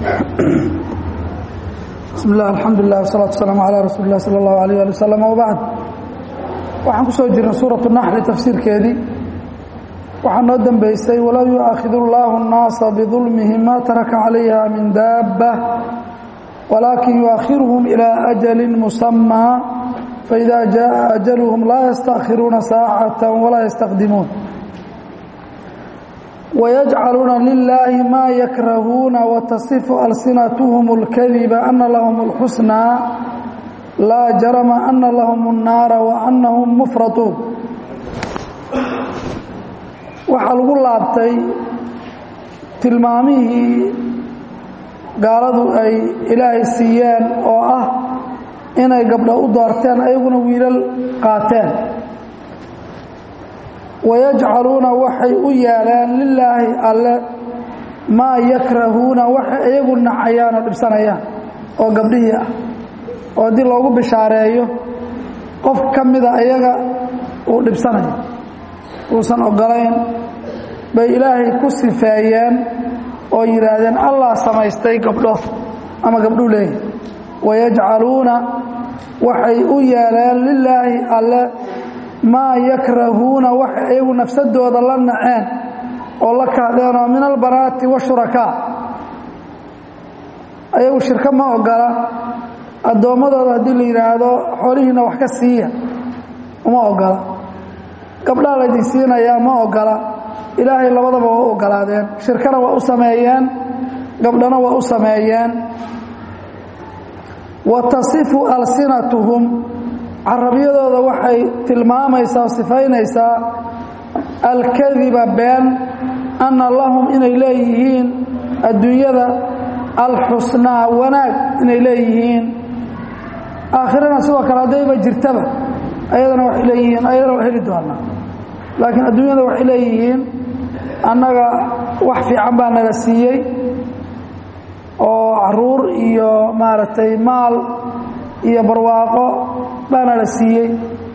bismi illah alxamdulilah wasalatu wasalaamu calaa rasuuli lah sala allahu alayh ali wasalam wabacd waxaan ku soo jirnay suuratu naxli tafsiirkeedii waxaa noo dembeysay walow yu'aakhidu llaahu اnnaasa bidulmihim ma taraka calayha min daabba walaakin yuakhiruhum ilaa ajali musamaa faida jaءa ajaluhum laa yastaakhiruuna saacata walaa yastaqdimuun wayajcaluuna lilaahi maa yakrahuuna watasifu alsinatuhum اlkadiba ana lahum اlxusnaa laa jarama ana lahum الnaara waanahum mufratuun waxaa lagu laabtay tilmaamihii gaaladu ay ilaahay siiyeen oo ah inay gabdho u doorteen ayaguna wiilal qaateen wayajcaluuna waxay u yeeleen lilaahi alle maa yakrahuuna waxay iyagu nacayaan oo dhibsanayaan oo gabdhihii ah oo haddii loogu bishaareeyo qof ka mida iyaga uu dhibsanayo uusan ogolayn bay ilaahay ku sifeeyeen oo yidhaahdeen allah samaystay gabdho ama gabdhuu leeyahy wayajcaluuna waxay u yeeleen lilaahi alle maa yakrahuuna waxay iyagu nafsadooda la naceen oo la kahdeenoo min albanaati washurakaa ayagu shirko ma ogola addoommadooda haddii la yidhaahdo xoolihiina wax ka siiya uma ogola gabdhaha laydin siinayaa ma ogola ilaahay labadaba waa u ogolaadeen shirkana waa u sameeyeen gabdhana waa u sameeyeen wa tasifu alsinatuhum carabyadooda waxay tilmaamaysaa oo sifaynaysaa alkadiba been anna lahum inay leeyihiin adduunyada alxusnaa wanaag inay leeyihiin aakhirana sidoo kale haddayba jirtaba ayadana waxay leeyihiin ayadana waa heli doonaa laakiin adduunyada waxay leeyihiin annaga wax fiican baa nala siiyey oo caruur iyo maaragtay maal iyo barwaaqo baa nala siiyey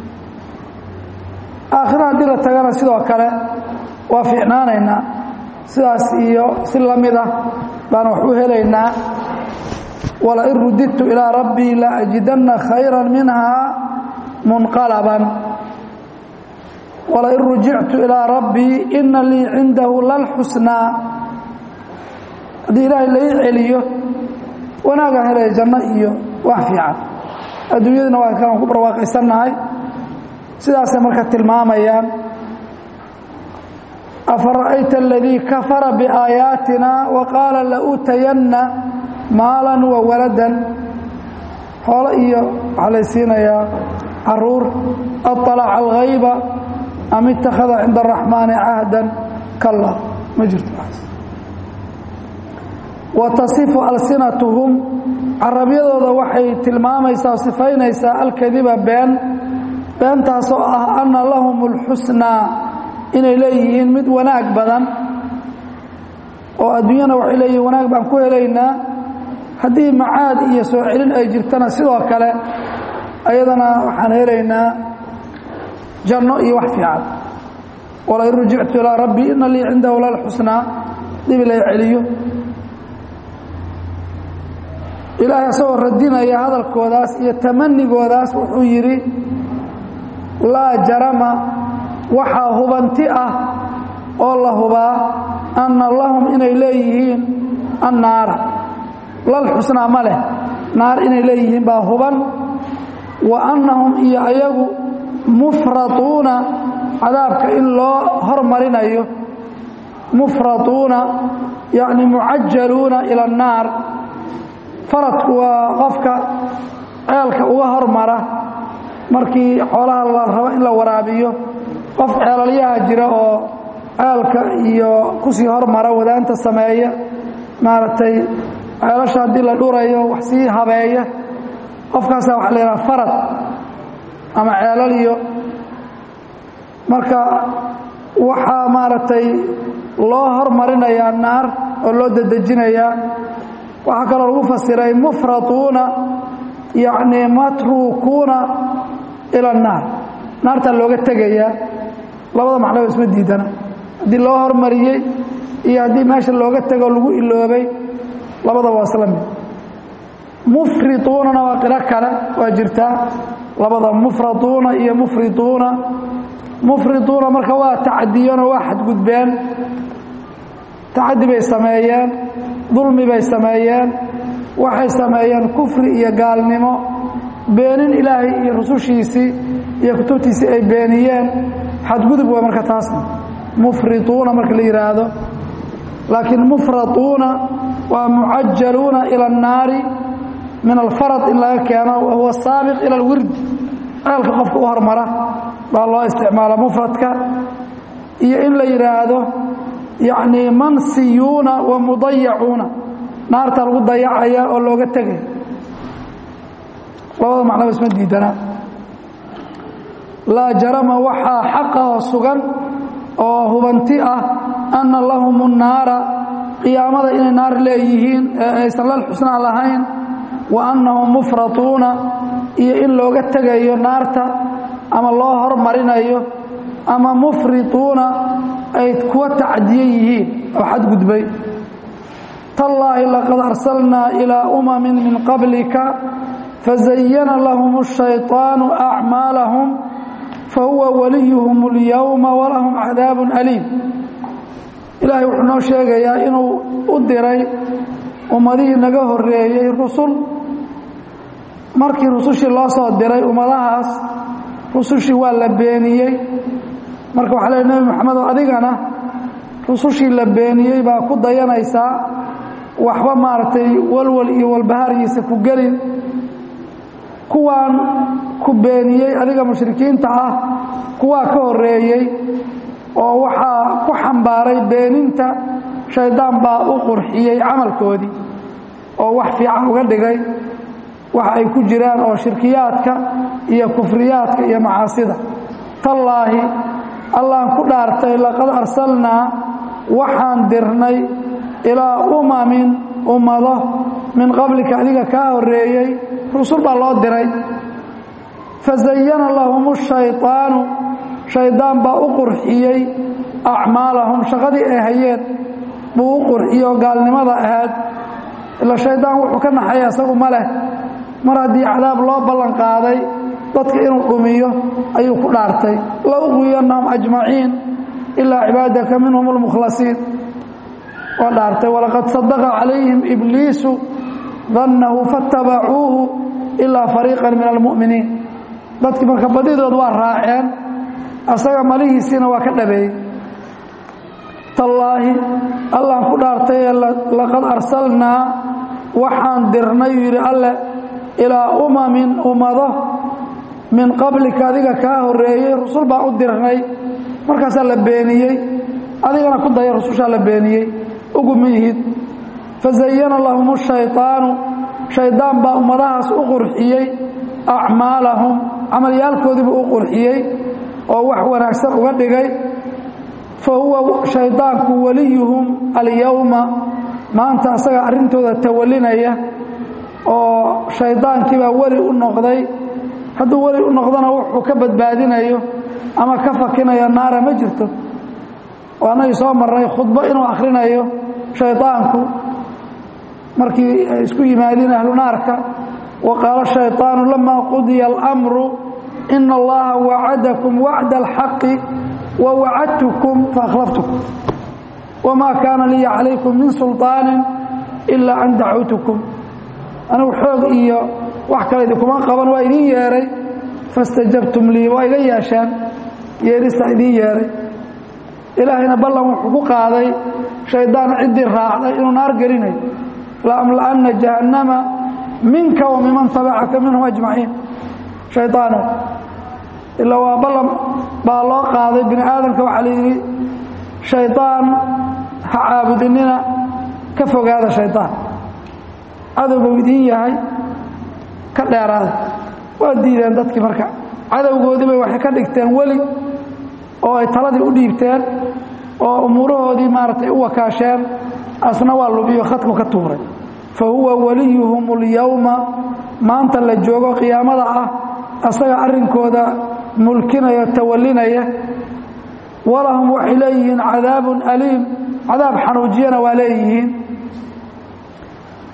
aakhira haddii la tagana sidoo kale waa fiicnaanaynaa sidaas iyo si la mid ah baan wax u helaynaa walain rudidtu ilaa rabbii la ajidanna khayra minhaa munqalaban walain rujictu ilaa rabbii ina lii cindahu lalxusnaa haddii ilaahay lai celiyo wanaagaan helaya janno iyo wax fiican adduunyaduna waa kan ku barwaaqaysannahay sidaasay marka tilmaamayaan afara'ayta aladii kafara biaayaatina wa qaala lauutayanna maalan wa waladan xoolo iyo waxaa lay siinayaa caruur aطalaca alghayba am ittakhada cinda araxmaani cahdan kalla ma jirto wa tasifu alsinatuhum carabyadooda waxay tilmaamaysaa o sifaynaysaa alkadiba been beentaasoo ah anna lahum اlxusnaa inay leeyihiin mid wanaag badan oo adduunyana waxay leeyihiin wanaag baan ku helaynaa haddii macaad iyo soo celin ay jirtana sidoo kale ayadana waxaan helaynaa janno iyo wax fiican walain rujictu ilaa rabbii ina lii cindahu lalxusnaa dibi lay celiyo ilaahay asagoo radinaya hadalkoodaas iyo tamanigoodaas wuxuu yidhi laa jarama waxaa hubanti ah oo la hubaa anna lahum inay leeyihiin annaara lal xusnaa ma leh naar inay leeyihiin baa huban wa annahum iyo ayagu mufratuuna cadaabka in loo hormarinayo mufratuuna yacni mucajaluuna ila annaar faradku waa qofka ceelka uga hormara markii xoolaha la rabo in la waraabiyo qof ceelalyaha jira oo ceelka iyo kusii hormara wadaanta sameeya maaragtay ceelasha haddii la dhurayo wax sii habeeya qofkaasaa waxa la yidhaha farad ama ceelal iyo marka waxaa maaragtay loo hormarinayaa naar oo loo dedejinayaa waxaa kaloo lagu fasiray mufratuuna yacni matruukuuna ila annaar naartaa looga tegayaa labada macnaba isma diidana haddii loo hormariyey iyo haddii meesha looga tego lagu iloobay labada waa isla mid mufriduunana waa qiro kale waa jirtaa labada mufraduuna iyo mufriduuna mufriduuna marka waa tacadiyeenoo waa xadgudbeen tacadi bay sameeyeen dulmi bay sameeyeen waxay sameeyeen kufri iyo gaalnimo beenin ilaahay iyo rusushiisii iyo kutubtiisii ay beeniyeen xadgudub waa marka taasna mufriduuna marka la yidhaahdo laakiin mufraduuna waa mucajaluuna ila annaari min alfarad in laga keeno wahuwa saabiq ila alwird ceelka qofka u hormara baa loo isticmaala mufradka iyo in la yidhaahdo yacnii mansiyuuna wa mudayacuuna naarta lagu dayacaya oo looga tegay labada macnaba isma diidanaa laa jarama waxaa xaqahoo sugan oo hubanti ah anna lahum nnaara qiyaamada inay naar leeyihiin ee aysan lal xusnaa lahayn wa annahum mufratuuna iyo in looga tegayo naarta ama loo hormarinayo ama mufrituuna ay kuwa tacdiye yihiin oo xadgudbay tallaahi laqad arsalnaa ilaa umamin min qablika fazayana lahum الshayطaanu acmaalahum fahuwa waliyuhum اlyowma walahum cadaabun aliim ilaahay wuxuu noo sheegayaa inuu u diray ummadihii naga horeeyey rusul markii rusushii loo soo diray ummadahaas rusushii waa la beeniyey marka waxaa leey nebi moxamedo adigana rusushii la beeniyey baa ku dayanaysaa waxba maaragtay walwal iyo walbahaargiisa ku gelin kuwaan ku beeniyey adiga mushrikiinta ah kuwaa ka horeeyey oo waxaa ku xambaaray beeninta shaydaan baa u qurxiyey camalkoodii oo wax fiican uga dhigay waxa ay ku jiraan oo shirkiyaadka iyo kufriyaadka iyo macaasida tallaahi allaan ku dhaartay laqad arsalnaa waxaan dirnay ilaa umamin ummado min qablika adiga kaa horeeyey rusul baa loo diray fazayana lahum shayطaanu shaydaan baa u qurxiyey acmaalahum shaqadii ay hayeen buu u qurxiyey oo gaalnimada ahayd ila shaydaan wuxuu ka naxaya isagu ma leh mar haddii cadaab loo ballan qaaday dadka inuu dhumiyo ayuu ku dhaartay la uqwiyannahum ajmaciin ilaa cibaadaka minhum اlmukhlasiin waa dhaartay walaqad sadaqa calayhim ibliisu dannahu faاtabacuuhu ilaa fariiqan min almu'miniin dadkii marka badidood waa raaceen asaga malihiisiina waa ka dhabeeyey tallaahi allaan ku dhaartay laqad arsalnaa waxaan dirnay yidhi alle ilaa umamin ummado min qablika adiga kaa horeeyey rusul baan u dirnay markaasaa la beeniyey adigana ku daya rusushaa la beeniyey ugu mihid fazayana lahum shayطaanu shaydaan baa ummadahaas u qurxiyey acmaalahum camalyaalkoodiibuu u qurxiyey oo wax wanaagsan uga dhigay fa huwa shaydaanku waliyuhum alyowma maanta asaga arrintooda tawalinaya oo shaydaankiibaa weli u noqday hadduu weli u noqdona wuxuu ka badbaadinayo ama ka fakinayo naara ma jirto oo annagii soo marnay khudbo inuu akhrinayo shaydaanku markii ay isku yimaadeen ahlu naarka wa qaala shayطaanu lamaa qudiya almru ina allaha wacadakum wacda alxaqi wa wacadtukum faakhlaftukum wamaa kaana liya calaykum min sulطaani ilaa an dacawtukum anigu xoog iyo wax kale idinkuma qaban waa idin yeeray fastajabtum lii waa iga yeesheen yeerista idin yeeray ilaahayna ballan wuxuu ku qaaday shaydaan ciddii raacday inuu naar gelinayo laamla'anna jahannama minka wa miman tabacaka minhum ajmaciin shaydaano ilaa waa ballan baa loo qaaday bini aadamka waxaa layidhi shaydaan ha caabudinina ka fogaada shaydaan cadow buu idiin yahay ka dheeraada waa diideen dadkii marka cadowgoodii bay waxay ka dhigteen weli oo ay taladii u dhiibteen oo umuurahoodii maaragtay u wakaasheen asna waa lubiyo khadku ka tuuray fa huwa waliyuhum اlyowma maanta la joogo qiyaamada ah asaga arrinkooda mulkinaya tawalinaya walahum waxay leeyihiin cadaabun aliim cadaab xanuujiyana waa leeyihiin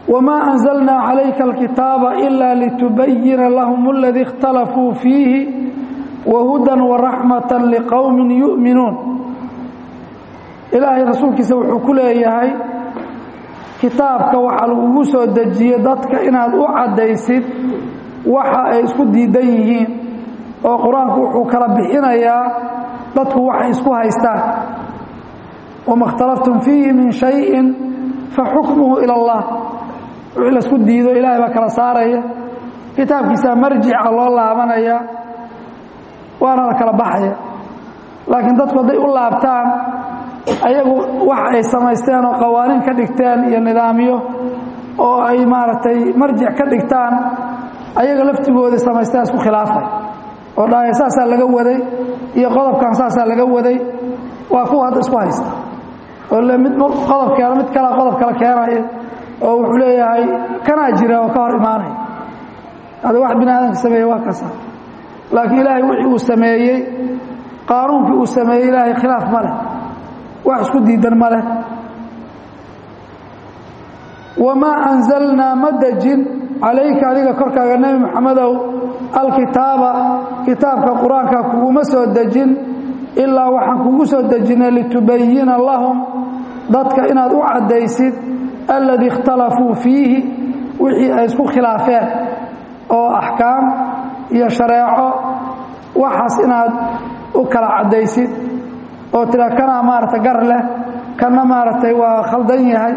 wamaa anzalnaa calayka alkitaaba ila litubayina lahum aladii اkhtalafuu fiihi wahudan waraxmata liqowmin yu'minuun ilaahay rasuulkiisa wuxuu ku leeyahay kitaabka waxaa lagugu soo dejiyey dadka inaad u caddaysid waxa ay isku diidan yihiin oo qur-aanku wuxuu kala bixinayaa dadku waxay isku haystaan wama اkhtalaftum fiihi min shayin faxukmuhu ila اllah wixii laisku diido ilahay baa kala saaraya kitaabkiisaa marjica loo laabanaya waana la kala baxaya laakiin dadku hadday u laabtaan ayagu wax ay samaysteen oo qawaaniin ka dhigteen iyo nidaamyo oo ay maaragtay marjic ka dhigtaan ayaga laftigooda samaysteen isku khilaafay oo dhahaya saasaa laga waday iyo qodobkan saasaa laga waday waa kuwa hadda isku haysta oo le mid qodob keeno mid kalea qodob kala keenaya oo wuxuu leeyahay kanaa jira oo ka hor imaanaya hada wax bini aadamka sameeye waa kasa laakiin ilaahay wixii uu sameeyey qaanuunkii uu sameeyey ilaahay khilaaf ma leh wax isku diidan ma leh wamaa anzalnaa ma dejin calayka adiga korkaaga nebi moxamedow alkitaaba kitaabka qur-aanka kuguma soo dejin ilaa waxaan kugu soo dejinay litubayina lahum dadka inaad u caddaysid alladii ikhtalafuu fiihi wixii ay isku khilaafeen oo axkaam iyo shareeco waxaas inaad u kala caddaysid oo tira kanaa maaragtay gar leh kanna maaragtay waa khaldan yahay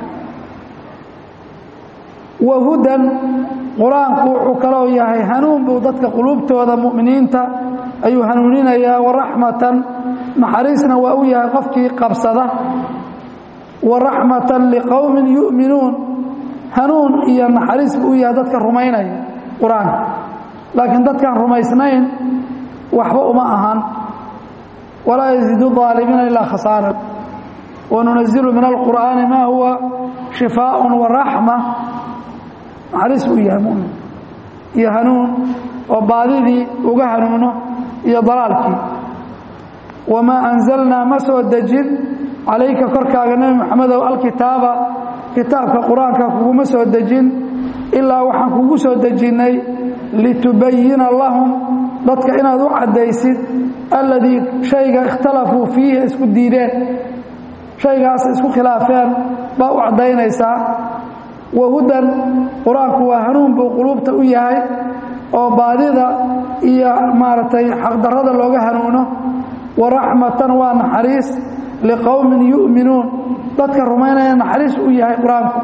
wahudan qur-aanku wuxuu kaloo yahay hanuun buu dadka quluubtooda mu'miniinta ayuu hanuuninayaa waraxmatan naxariisna waa u yahay qofkii qabsada waraxmatan liqowmin yu'minuun hanuun iyo naxariis buu u yahay dadka rumaynaya qur-aanka laakiin dadkaan rumaysnayn waxba uma ahan walaa yaziidu aalimiina ilaa khasaaran wanunazilu min alqur'aani maa huwa shifaaء waraxma naxariis buu yahay mumin iyo hanuun oo baadidii uga hanuuno iyo dalaalkii wamaa anzalnaa ma soo dejin calayka korkaaga nebi moxamedow alkitaaba kitaabka qur-aanka kuguma soo dejin ilaa waxaan kugu soo dejinnay litubayina lahum dadka inaad u caddaysid alladii shayga ikhtalafuu fiihi isku diideen shaygaas isku khilaafeen baa u caddaynaysaa wahudan qur-aanku waa hanuun buu quluubta u yahay oo baadida iyo maaragtay xaqdarrada looga hanuuno waraxmatan waa naxariis liqowmin yu'minuun dadka rumaynaya naxariis u yahay qur-aanku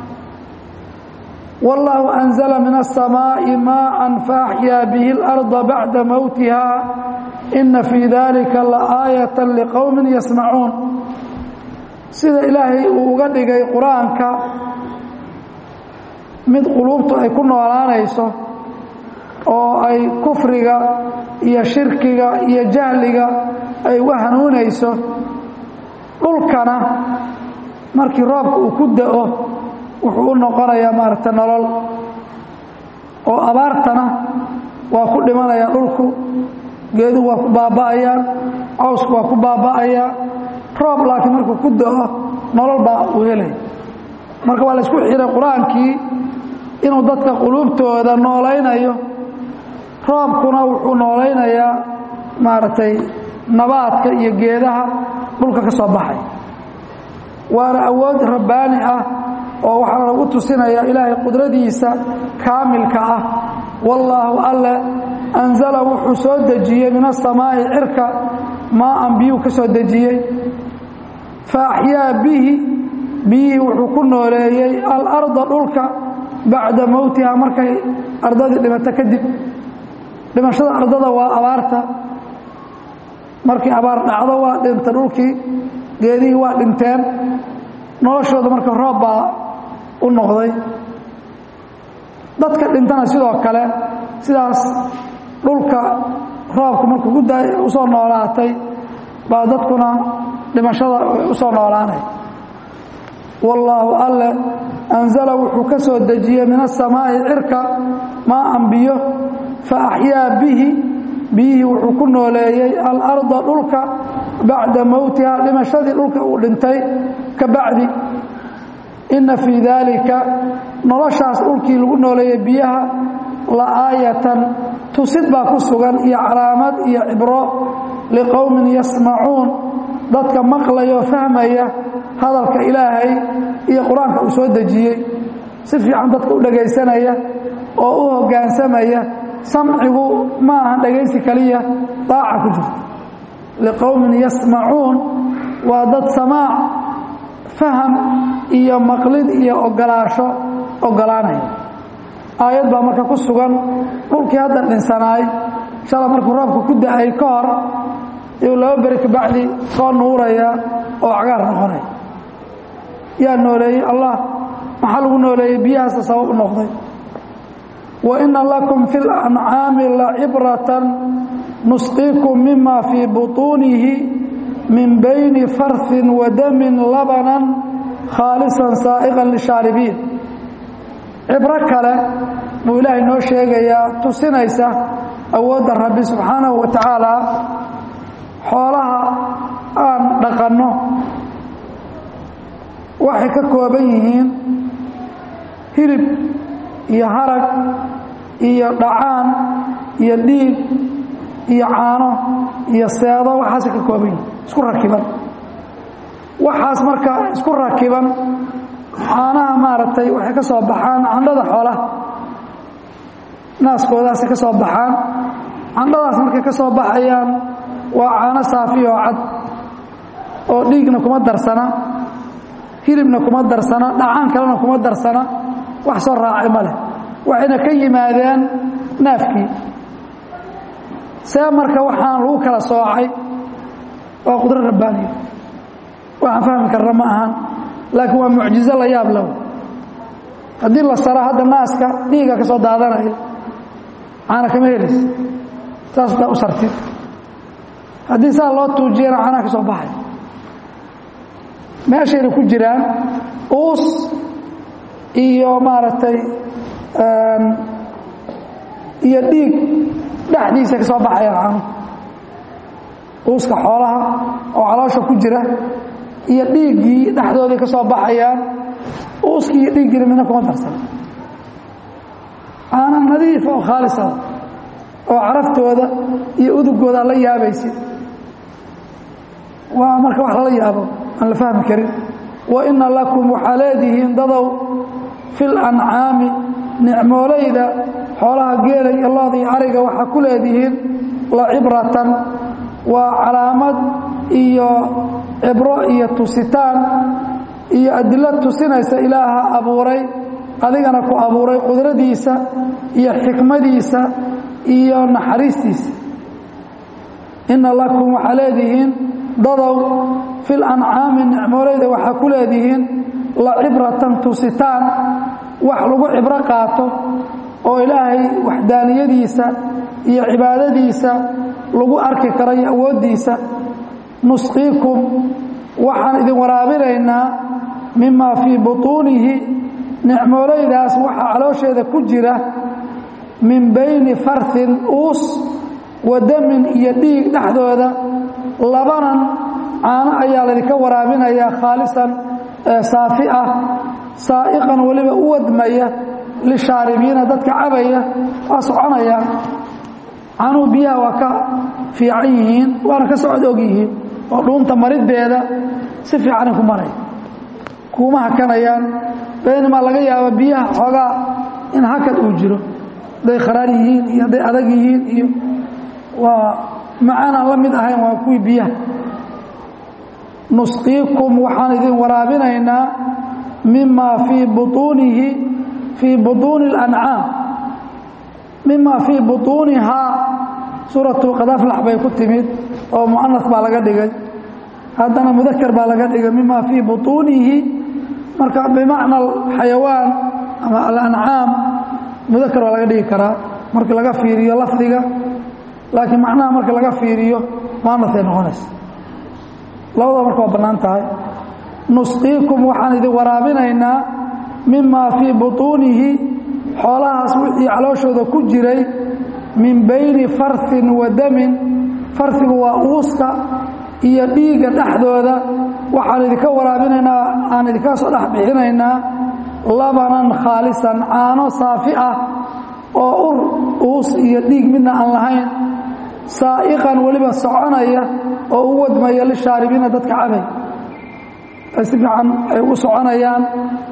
wallaahu anzala min aلsamaaءi maءa faaxyaa bihi اlarda bacda mowtiha ina fii dalika laaayata liqowmin yasmacuun sida ilaahay uu uga dhigay qur-aanka mid quluubtu ay ku noolaanayso oo ay kufriga iyo shirkiga iyo jahliga ay uga hanuunayso dhulkana markii roobka uu ku da'o wuxuu u noqonayaa maaragta nolol oo abaartana waa ku dhimanayaa dhulku geeduhu waa ku baaba'ayaan cawsku waa ku baaba'ayaa roob laakiin markuu ku da'o nolol baa uu helaya marka waa la isku xihay qur-aankii inuu dadka quluubtooda noolaynayo roobkuna wuxuu noolaynayaa maaragtay nabaadka iyo geedaha dhulka ka soo baxay waana awood rabbaani ah oo waxaa lagu tusinayaa ilaahay qudradiisa kaamilka ah wallaahu alle anzala wuxuu soo dejiyey min asamaa'i cirka maaan biyuu ka soo dejiyey fa axyaa bihi biyihii wuxuu ku nooleeyey alarda dhulka bacda mowtiha markay ardadii dhimato kadib dhimashada ardada waa abaarta markii abaar dhacdo waa dhinta dhulkii geedihii waa dhinteen noloshooda marka roob baa u noqday dadka dhintana sidoo kale sidaas dhulka roobka markuu guda usoo noolaatay baa dadkuna dhimashada usoo noolaanay wallaahu alle anzala wuxuu ka soo dejiyey min asamaa'i cirka maaan biyo fa axyaa bihi biyihii wuxuu ku nooleeyey alarda dhulka bacda mowtiha dhimashadii dhulka uu dhintay ka bacdi inna fii daalika noloshaas dhulkii lagu nooleeyey biyaha la aayatan tusid baa ku sugan iyo calaamad iyo cibro liqowmin yasmacuun dadka maqlaya oo fahmaya hadalka ilaahay iyo qur-aanka uu soo dejiyey si fiican dadka u dhegaysanaya oo u hoggaansamaya samcigu ma ahan dhegaysi kaliya daaca ku jirta liqowmin yasmacuun waa dad samaac faham iyo maqlid iyo ogolaasho ogolaanaya aayad baa marka ku sugan dhulkii hadda dhinsanaay shala markuu roobka ku da-ay ka hor iyuu laba beri kabacdi soo nuuraya oo cagaar noqonaya yaa nooleeyey allah maxaa lagu nooleeyey biyahaasa sabab u noqday wa ina lakum fi lancaami lacibratan nusqiikum mima fii buطuunihi min bayni farhin wa damin labanan khaalisan saa'iqan lishaaribiin cibro kale buu ilaahay noo sheegayaa tusinaysa awoodda rabbi subxaanahu wa tacaala xoolaha aan dhaqanno waxay ka kooban yihiin hilib iyo harag iyo dhacaan iyo dhiig iyo caano iyo seedo waxaasay ka kooban yihiin isku rakiban waxaas marka isku rakiban caanaha maaragtay waxay ka soo baxaan candhada xoolaha naaskoodaasay ka soo baxaan candhadaas markay ka soo baxayaan waa caano saafi oo cad oo dhiigna kuma darsana hilibna kuma darsana dhacaan kalena kuma darsana wax soo raacay ma leh waxayna ka yimaadeen naafkii see marka waxaan lagu kala soocay waa qudro rabbaaniya waxaan fahmi karna ma ahan laakiin waa mucjizo la yaab lahu haddii la saro hadda naaska dhiiga ka soo daadanaya caana kama helaysa saas daa u sartid haddii saa loo tuujiyana caanaha ka soo baxay meeshayna ku jiraan uus iyo maaragtay iyo dhiig dhexdiisa ka soo baxayaan caanuhu uuska xoolaha oo caloosha ku jira iyo dhiiggii dhexdoodii ka soo baxayaan uuskii iyo dhiiggiina midna kuma darsan caana nadiifa oo khaalisa oo caraftooda iyo udugooda aan la yaabaysid waa marka wax lala yaabo aan la fahmi karin wa ina lakum waxaa leedihiin dadow fi lancaami nicmoolayda xoolaha geela iyo looda iyo ariga waxaa ku leedihiin la cibratan waa calaamad iyo cibro iyo tusitaan iyo adilo tusinaysa ilaaha abuuray adigana ku abuuray qudradiisa iyo xikmadiisa iyo naxariistiisa ina lakum waxaa leedihiin dadow fi lancaami nicmoolayda waxaa ku leedihiin la cibratan tusitaan wax lagu cibro qaato oo ilaahay waxdaaniyadiisa iyo cibaadadiisa lagu arki karo iyo awooddiisa nusqiikum waxaan idin waraabinaynaa mimaa fii butuunihi nicmoolaydaas waxaa caloosheeda ku jira min bayni farhin uus wa damin iyo dhiig dhexdooda labanan caano ayaa laydinka waraabinayaa khaalisan saafi ah saa'iqan weliba u wadmaya lishaaribiina dadka cabaya waa soconayaan caanuhu biyaha waa ka fiican yihiin waana ka socod og yihiin oo dhuunta mariddeeda si fiicanay ku maraya kuuma hakanayaan baynamaa laga yaabo biyaha xoogaa in hakad uu jiro hadday kharaar yihiin iyo hadday adag yihiin iyo waa macaan aan la mid ahayn waa kuwii biyaha nusqiikum waxaan idin waraabinaynaa mima fii butuunihi fii butuuni اlancaam mima fii butuunihaa suuratu qadaflax bay ku timid oo mu'anas baa laga dhigay haddana mudakar baa laga dhigay mima fii butuunihi marka bimacna xayawaan ama alancaam mudakar baa laga dhigi karaa marka laga fiiriyo lafdiga laakiin macnaha marka laga fiiriyo muanasay noqonaysa labadaba marka waa bannaan tahay nusqiikum waxaan idin waraabinaynaa mima fii butuunihi xoolahaas wixii calooshooda ku jiray min bayni farhin wa damin farhigu waa uuska iyo dhiigga dhexdooda waxaan idinka waraabinaynaa aan idinka soo dhex bixinaynaa labanan khaalisan caano saafi ah oo ur uus iyo dhiig midna aan lahayn saa'iqan weliba soconaya oo u wadmaya lishaaribiina dadka cabay ay si fiican ay u soconayaan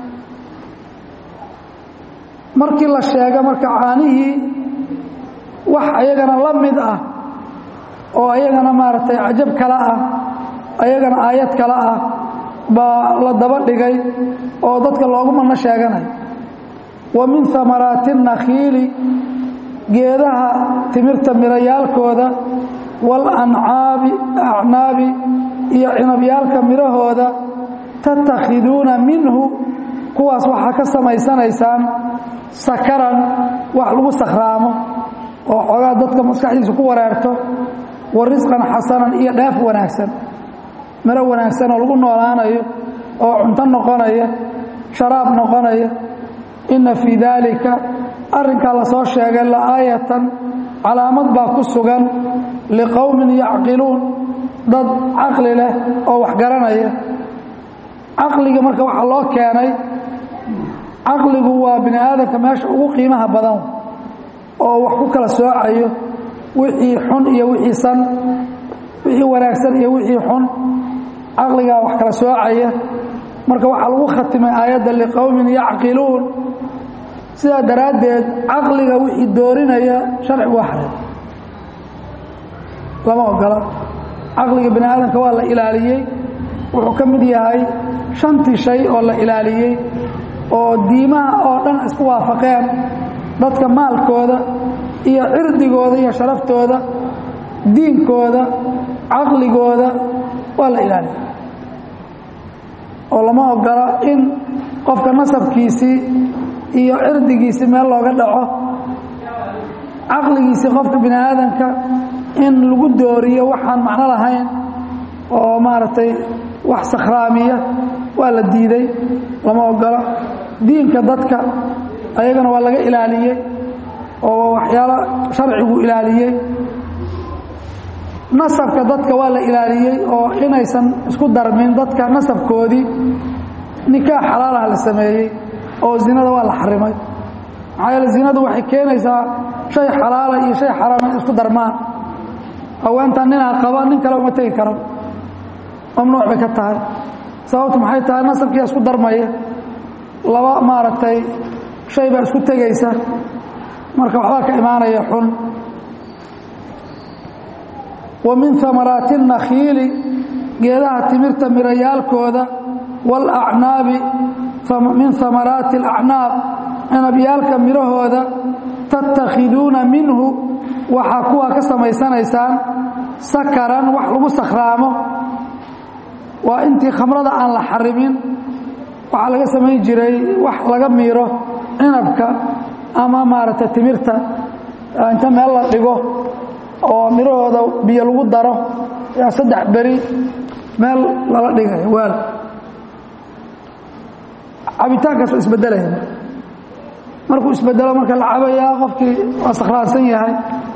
markii la sheega marka caanihii wax ayagana la mid ah oo ayagana maaragtay cajab kale ah ayagana aayad kale ah baa la daba dhigay oo dadka loogu madno sheeganayo wa min amaraati nakhiili geedaha timirta mirayaalkooda waalancaabi acnaabi iyo cinabyaalka midhahooda tatakhiduuna minhu kuwaas waxaa ka samaysanaysaan sakaran wax lagu sakhraamo oo xoogaa dadka maskaxdiisa ku wareerto wa risqan xasanan iyo dheef wanaagsan miro wanaagsan oo lagu noolaanayo oo cunto noqonaya sharaab noqonaya inna fii daalika arrinkaa la soo sheegay la'aayatan calaamad baa ku sugan liqowmin yacqiluun dad caqli leh oo wax garanaya caqliga marka waxaa loo keenay caqligu waa bini aadamka meesha ugu qiimaha badan oo wax ku kala soocayo wixii xun iyo wixii san wixii wanaagsan iyo wixii xun caqligaa wax kala soocaya marka waxaa lagu khatimay aayadda liqowmin yacqiluun sidaa daraaddeed caqliga wixii doorinaya sharcigu waa xareem lama ogola caqliga bini aadamka waa la ilaaliyey wuxuu ka mid yahay shantii shay oo la ilaaliyey oo diimaha oo dhan isku waafaqeen dadka maalkooda iyo cirdigooda iyo sharaftooda diinkooda caqligooda waa la ilaaliyey oo lama ogola in qofka nasabkiisii iyo cirdigiisii meel looga dhaco caqligiisii qofka bini aadamka in lagu dooriyo waxaan macno lahayn oo maaragtay wax sakhraamiya waa la diiday lama ogola diinka dadka ayagana waa laga ilaaliyey oo waxyaalo sharcigu ilaaliyey nasabka dadka waa la ilaaliyey oo inaysan isku darmin dadka nasabkoodii nikaax xalaalaha la sameeyey oo zinada waa la xarimay maxaa yeele zinadu waxay keenaysaa shay xalaala iyo shay xaraama in isku darmaan haweentan ninaa qaba nin kale uma tegi karo mamnuuc bay ka tahay sababtu maxay tahay nasabkiia isku darmaya laba maaragtay shay baa isku tegaysa marka waxbaa ka imaanaya xun wa min amaraati nakhiili geedaha timirta mirayaalkooda waalacnaabi min amaraati alacnaab cinabyaalka midhahooda tattakhiduuna minhu waxaa kuwaa ka samaysanaysaan sakaran wax lagu sakhraamo waa intii khamrada aan la xarimin waxaa laga samayn jiray wax laga miiro cinabka ama maaragtay timirta inta meel la dhigo oo midhahooda biyo lagu daro yaa saddex beri meel lala dhigay waal cabitaankaas waa isbedelaya markuu isbedelo marka la cabayaa qofkii waa sakhraansan yahay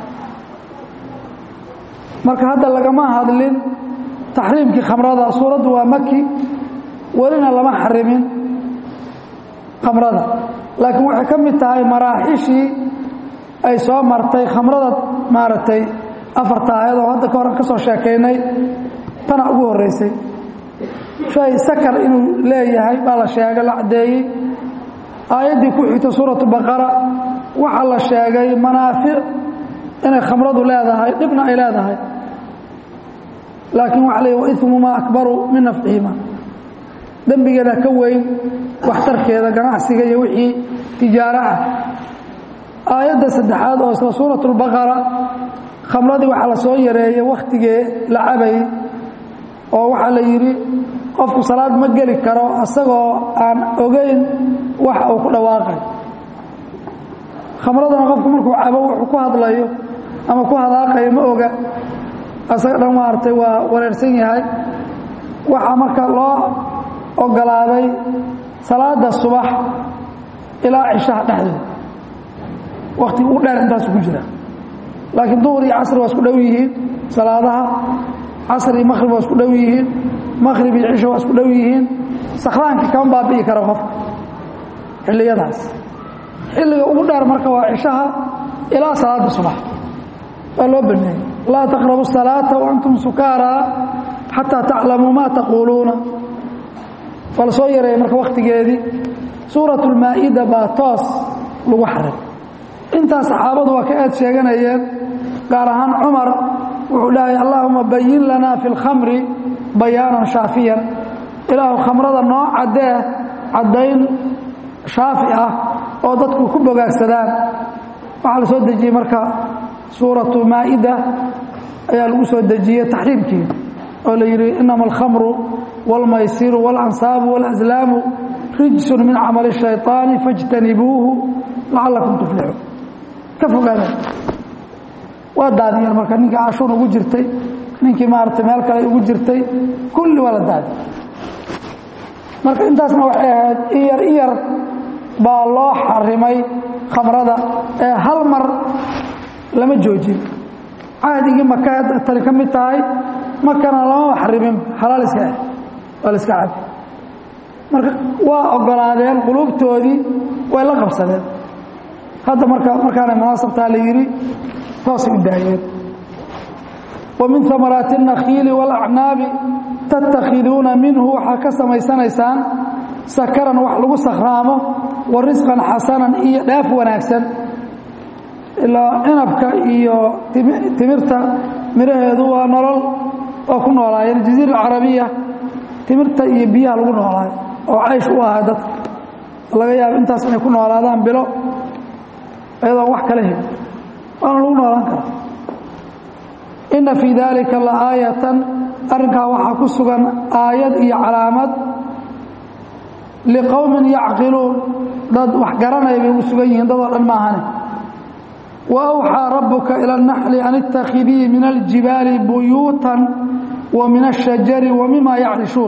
marka hadda lagama hadlin taxriimkii khamrada suuraddu waa maki welina lama xarimin khamrada laakiin waxay ka mid tahay maraaxishii ay soo martay khamrada maaragtay afarta aayad oo hadda ka hor ka soo sheekaynay tana ugu horreysay shay sakar inuu leeyahay baa la sheegay la caddeeyey aayaddii ku xigta suuratu baqara waxaa la sheegay manaafic inay khamradu leedahay dhibna ay leedahay laakiin waxa la waismumaa akbaru min nafcihima dembigeeda ka weyn waxtarkeeda ganacsiga iyo wixii tijaaro ah aayadda saddexaad oo isla suuratu lbaqara khamradii waxaa la soo yareeyey wakhtigee la cabayy oo waxaa la yidhi qofku salaad ma geli karo asagoo aan ogeyn wax uu ku dhawaaqay khamradana qofku markuu cabo wuxuu ku hadlayo ama ku hadaaqayo ma oga asaga dhan maaragtay waa wareersan yahay waxaa marka loo ogolaaday salaada subax ilaa cishaha dhexdooda wakhtiga u dheer intaasu ku jira laakiin duhur iyo casri waa isku dhow yihiin salaadaha casri iyo maqhrib waa isku dhow yihiin maqhrib iyo cisho waa isku dhow yihiin sakhraankii kama baabi'i kara qofka xilliyadaas xilliga ugu dheer marka waa cishaha ilaa salaada subax waa loo baneeyey laa taqrabu الsalaata waantum sukaaraa xataa taclamuu ma taquuluuna waa la soo yareeyay marka wakhtigeedii suurat اlmaa-ida baa toos lagu xaray intaas saxaabadu waa ka aad sheeganayeen gaar ahaan cumar wuxuu dhahay allahuma bayin lana fi اlkhamri bayaanan shaafiyan ilaahu khamrada noo caddee caddayn shaafi ah oo dadku ku bogaagsadaan waxaa la soo dejiyey marka suuratu maa-ida ayaa lagu soo dejiyey taxriimkii oo la yidhi inama alkhamru wاlmaysiru wاlansaabu wاlaslaamu rijsun min camali الshayطaani faاjtanibuuhu lacalakum tuflixuun ka fogaada waa daadiyeen marka ninkii cashuun ugu jirtay ninkii maaragtay meel kale ugu jirtay kulli waa la daadi marka intaasna waxay ahayd iyar iyar baa loo xarimay khamrada ee hal mar lama joojin cahdigii maka tani ka mid tahay makana lamama xarimin halaal iska ah waa la iska cabi marka waa ogolaadeen quluubtoodii way la qabsadeen hadda marka markaanay munaasabtaa la yidhi toosay u daayeen wa min amaraati الnakhiili wاlacnaabi tattakhiduuna minhu waxaa ka samaysanaysaan sakaran wax lagu sakhraamo wa risqan xasanan iyo dhaaf wanaagsan ilaa cinabka iyo timirta miraheedu waa nolol oo ku noolaayeen jaziira alcarabiya timirta iyo biyaha lagu noolaayo oo caysh u ahaa dadka laga yaabo intaas inay ku noolaadaan bilo iyadoon wax kala helin waana lagu noolaan karaa inna fii daalika la aayatan arrinkaa waxaa ku sugan aayad iyo calaamad liqowmin yacqiluun dad wax garanaya bay ugu sugan yihiin dadoo dhan maahane wa awxaa rabbuka ila اnaxli an ittakhidii min aljibaali buyuutan wa min ashajari wa mima yacrishuun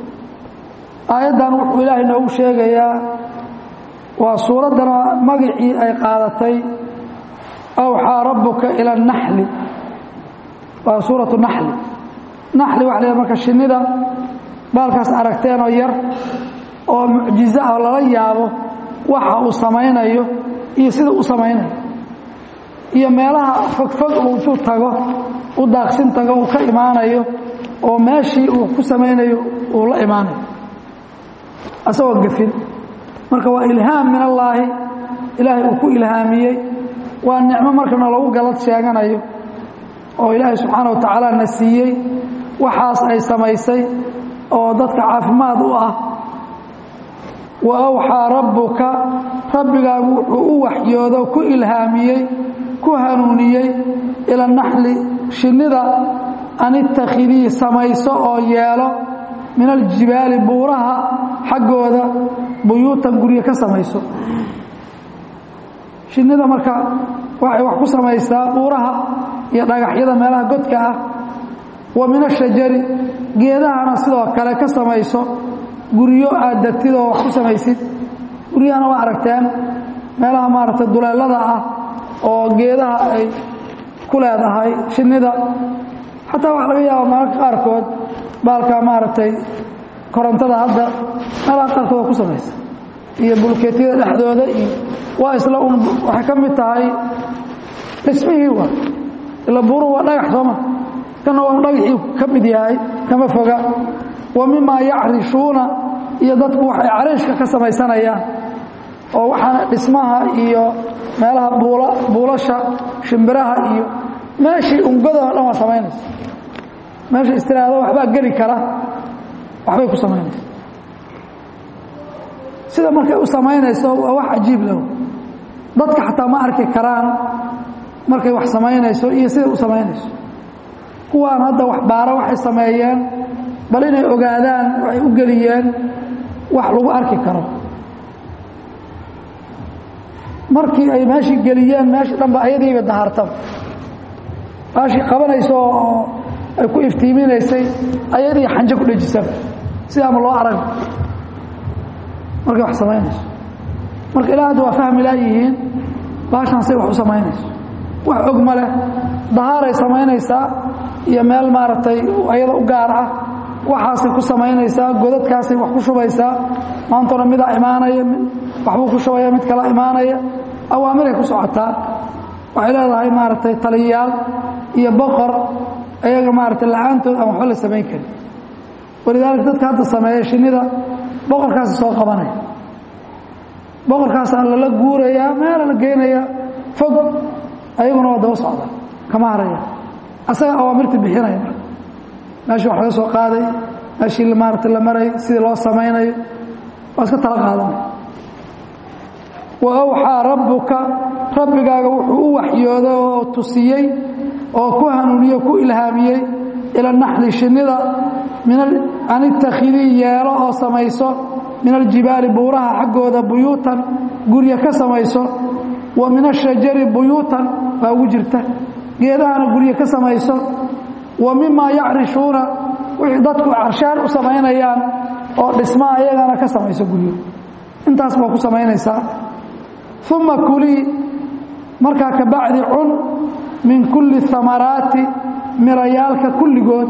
aayaddan wuxuu ilaahay noogu sheegayaa waa suuraddana magacii ay qaadatay awxaa rabbuka ila اnaxli waa suuratu naxli naxli waxa la marka shinnida baalkaas aragteenoo yar oo mucjizo ah oo lala yaabo waxa uu samaynayo iyo sida u samaynayo iyo meelaha fogfog uu intuu tago u daaqsin tago uu ka imaanayo oo meeshii uu ku samaynayo uu la imaanayo asagoo gafin marka waa ilhaam min allaahi ilaahay uu ku ilhaamiyey waa nicmo markana lagu galad sheeganayo oo ilaahay subxaana wa tacaala na siiyey waxaas ay samaysay oo dadka caafimaad u ah wa awxaa rabbuka rabbigaagu wuxuu u waxyoodo ku ilhaamiyey ku hanuuniyey ila naxli shinnida an ittakhidii samayso oo yeelo min aljibaali buuraha xaggooda buyuutan guryo ka samayso shinnida marka waxay wax ku samaysaa buuraha iyo dhagaxyada meelaha godka ah wa min ashajari geedahana sidoo kale ka samayso guryo aad degtid oo wax ku samaysid guryahana waa aragteen meelaha maaragtay duleelada ah oo geedaha ay ku leedahay shinnida xataa waxaa laga yaaba mararka qaarkood baalkaa maaragtay korontada hadda meelaha qaarkood waa ku samaysa iyo bulkeetyada dhexdooda iyo waa isla un waxay ka mid tahay dhismihii waa ila buuruhu waa dhagax sooma kana waa dhagaxii ka mid yahay kama foga wa mimaa yacrishuuna iyo dadku waxay cariishka ka samaysanayaan oo waxaana dhismaha iyo meelaha buula buulasha shimbiraha iyo meeshii ungadoo dhan waa samaynaysa meesha istiraado waxbaa geli kara waxbay ku samaynaysa sida markay u samaynayso waa wax cajiib leh dadka xataa ma arki karaan markay wax samaynayso iyo siday u samaynayso kuwaan hadda wax baara waxay sameeyeen bal inay ogaadaan waxay u geliyeen wax lagu arki karo markii ay meeshii geliyeen meeshii dhanba ayadiiba dahartaba meeshii qabanayso oo ay ku iftiiminaysay ayadii xanjo ku dhejisaba sidaama loo arag markay wax samaynayso marka ilaa hadda waa fahmi laayihiin baashan say wax u samaynayso wax og ma leh dahaaray samaynaysaa iyo meel maaragtay ayada u gaar ah waxaasay ku samaynaysaa godadkaasay wax ku shubaysaa maantona midaa imaanaya waxbuu ku shubaya mid kala imaanaya awaamiray ku socotaa waxay leedahay maaragtay taliyayaal iyo boqor ayaga maaragtay la-aantood aan waxba la samayn karin walidaalika dadka hadda sameeya shinnida boqorkaasi soo qabanaya boqorkaasaa lala guurayaa meela la geynayaa fog ayaguna waa daba socda kama haraya asaga awaamirta bixinaya marka meeshii wax laga soo qaaday meeshii maarata la maray sidii loo samaynayo waa iska tala qaadanaya wa awxaa rabbuka rabbigaaga wuxuu u waxyooday oo tusiyey oo ku hanuuniyey ku ilhaamiyey ila naxli shinnida an ittakhidii yeelo oo samayso min aljibaali buuraha xaggooda buyuutan gurya ka samayso wa min ashajari buyuutan baa ugu jirta geedahana gurya ka samayso wa mimaa yacrishuuna wixii dadku carshaan u samaynayaan oo dhismaa ayagana ka samayso guryo intaas baa ku samaynaysaa uma kulii markaa ka bacdi cun min kulli amaraati mirayaalka kulligood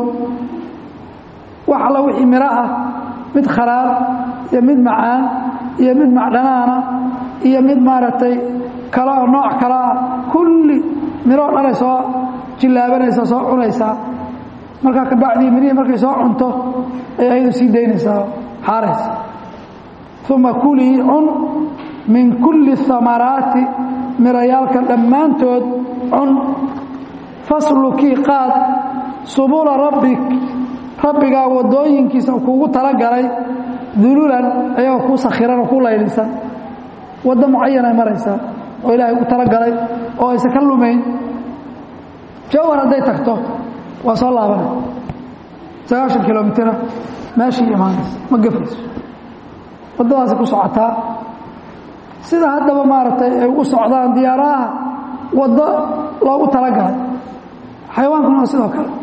wax alla wixii miro ah mid kharaar iyo mid macaan iyo mid macdhanaana iyo mid maaragtay kaleo nooc kalaa kulli miroo dhanay soo jillaabanaysaa soo cunaysaa markaa ka bacdii mirihii markay soo cunto ay ayadu sii daynaysaa xaaraysa uma kulii cun min kulli amaraati mirayaalka dhammaantood cun faslukii qaad subula rabbik rabbigaa waddooyinkiisa kuugu talagalay dululan ayagoo kuu sakhiran oo ku laylisan waddo mucayanay maraysaa oo ilaahay u talagalay oo aysan ka lumayn jawhar hadday tagto waa soo laabanay sagaashan kilomitira meeshii imaanaysa ma gafayso waddadaasay ku socotaa sida haddaba maaragtay ay u socdaan diyaaraha waddo loogu talagalay xayawaankuna waa sidoo kale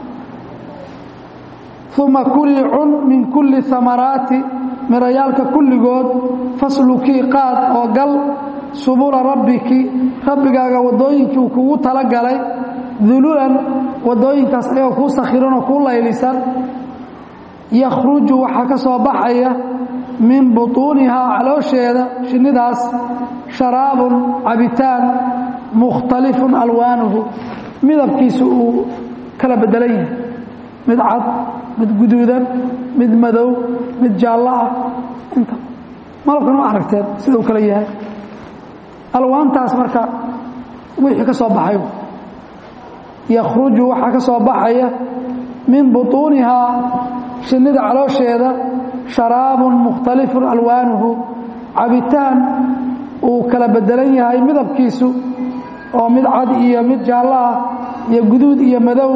uma kulii cun min kulli amaraati mirayaalka kulligood faslukii qaad oo gal subula rabbiki rabbigaaga waddooyinkii uu kugu talagalay dululan waddooyinkaas ayagoo kuu sakhiran oo kuu laylisan yakhruju waxaa ka soo baxaya min butuunihaa caloosheeda shinnidaas sharaabun cabitaan mukhtalifun alwaanuhu midabkiisu uu kala bedelan yahay mid cad mid guduudan mid madow mid jaallo ah inta malabkan ma aragteen sida uu kala yahay alwaantaas marka wixii ka soo baxay yakhruju waxaa ka soo baxaya min butuunihaa shinnida caloosheeda sharaabun mukhtalifun alwaanuhu cabitaan uu kala bedelan yahay midabkiisu oo mid cad iyo mid jaallo ah iyo guduud iyo madow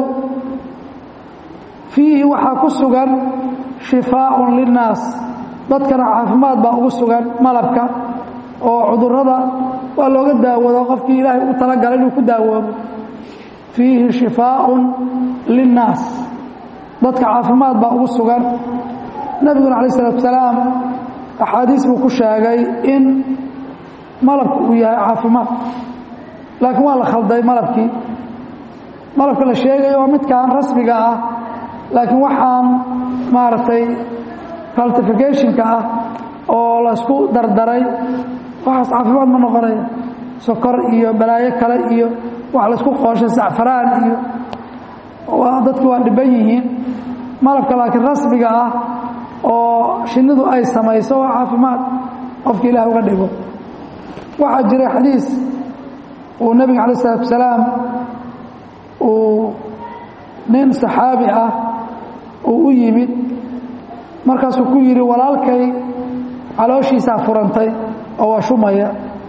fiihi waxaa ku sugan shifaaun linnaas dadkana caafimaad baa ugu sugan malabka oo cudurrada waa looga daawado qofkii ilaahay u talagalay inuu ku daawoobo fiihi shifaaun linnaas dadka caafimaad baa ugu sugan nebiguna calaih isalaatu salaam axaadiis buu ku sheegay in malabku uu yahay caafimaad laakiin waa la khalday malabkii malabka la sheegayo waa midkaan rasmiga ah laakiin waxaan maaragtay faltificationka ah oo laysku dardaray waxaas caafimaad ma noqonaya sokor iyo balaayo kale iyo wax laysku qooshay sacfaraan iyo dadki waa dhiban yihiin malabka laakiin rasmiga ah oo shinnidu ay samayso waa caafimaad qofka ilaah uga dhigo waxaa jiray xadiis uu nebiga calaih isalaatu salaam uu nin saxaabi ah uu u yimid markaasuu ku yidhi walaalkay calooshiisaa furantay oo waa shumaya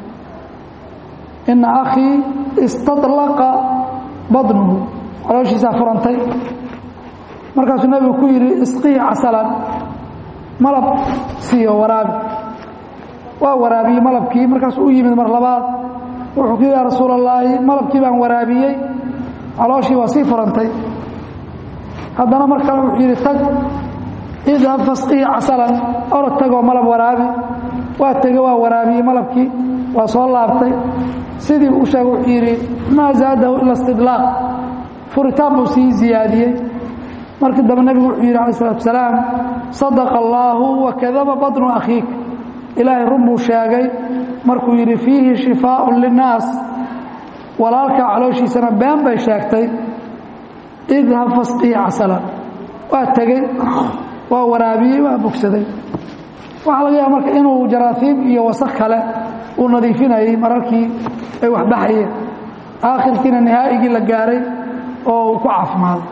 ina akhii istadlaqa badnuhu calooshiisaa furantay markaasuu nebigu ku yidhi isqii casalan malab siiyo waraabi waa waraabiyey malabkii markaasuu u yimid mar labaad wuxuu ku yidhi yaa rasuul allaahi malabkii baan waraabiyey calooshii waa sii furantay haddana mar kale wuxuu yidhi tag idhab fasqihi casalan orod tagoo malab waraabi waa tege waa waraabiyey malabkii waa soo laabtay sidii u sheegay wuxuu yidhi maa zaadahu ila istidlaaq furitaan buu sii ziyaadiyey markii dambe nebigu wuxuu yidhi alai salatu asalaam sadaqa allaahu wakadaba badnu akhiik ilaahay run buu sheegay markuu yidhi fiihi shifaaءun linnaas walaalkaa calooshiisana been bay sheegtay idhab fasqihi casalan waa tegey waa waraabiyey waa bogsaday waxaa laga yaaba marka inuu jaraasiib iyo wasaq kale uu nadiifinayay mararkii ay waxbaxayeen aakhirkiina nihaa'igii la gaaray oo uu ku caafimaaday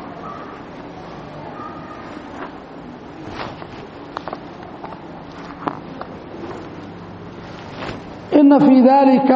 ina fii dalika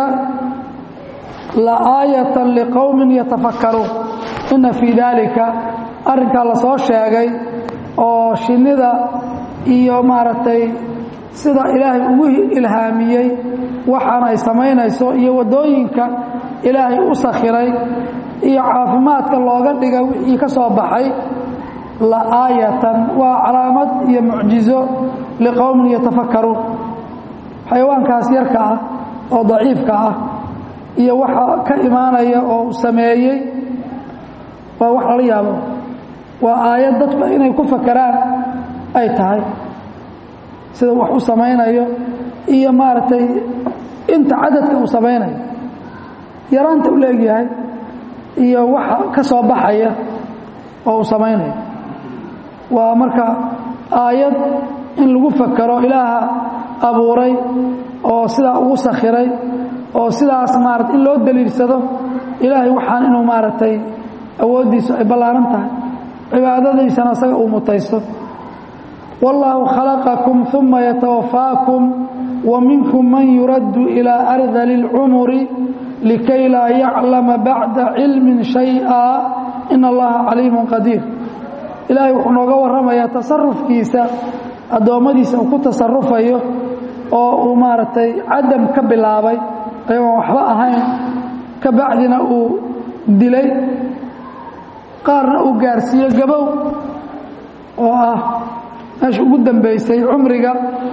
laaayata liqowmin yatafakkaruun ina fii daalika arrinkaa la soo sheegay oo shinnida iyo maaragtay sida ilaahay ugu ilhaamiyey waxaan ay samaynayso iyo waddooyinka ilaahay u sakhiray iyo caafimaadka looga dhiga wixii ka soo baxay laaayatan waa calaamad iyo mucjizo liqowmin yatafakkaruun xayawaankaas yarka ah oo daciifka ah iyo waxa ka imaanaya oo uu sameeyey waa wax lala yaabo waa aayad dadku inay ku fakeraan ay tahay sida wax u samaynayo iyo maaragtay inta cadadka uu samaynayo yaraanta u leegyahay iyo waxa ka soo baxaya oo uu samaynayo waa marka aayad in lagu fakero ilaaha abuuray oo sidaa ugu sakhiray oo sidaas maarata in loo daliilsado ilaahay waxaan inuu maaragtay awooddiisu ay ballaaran tahay cibaadadiisana asaga uu mutaysto wallaahu khalaqakum uma yatawafaakum wa minkum man yuraddu ilaa ardali اlcumuri likay laa yaclama bacda cilmin shayئa in allaha caliimun qadiir ilaahay wuxuu nooga warramayaa tasarufkiisa addoommadiisa uu ku tasarufayo oo uu maaragtay cadam ka bilaabay ayagoon waxba ahayn ka bacdina uu dilay qaarna uu gaarsiiyo gabow oo ah meesha ugu dambaysay cumriga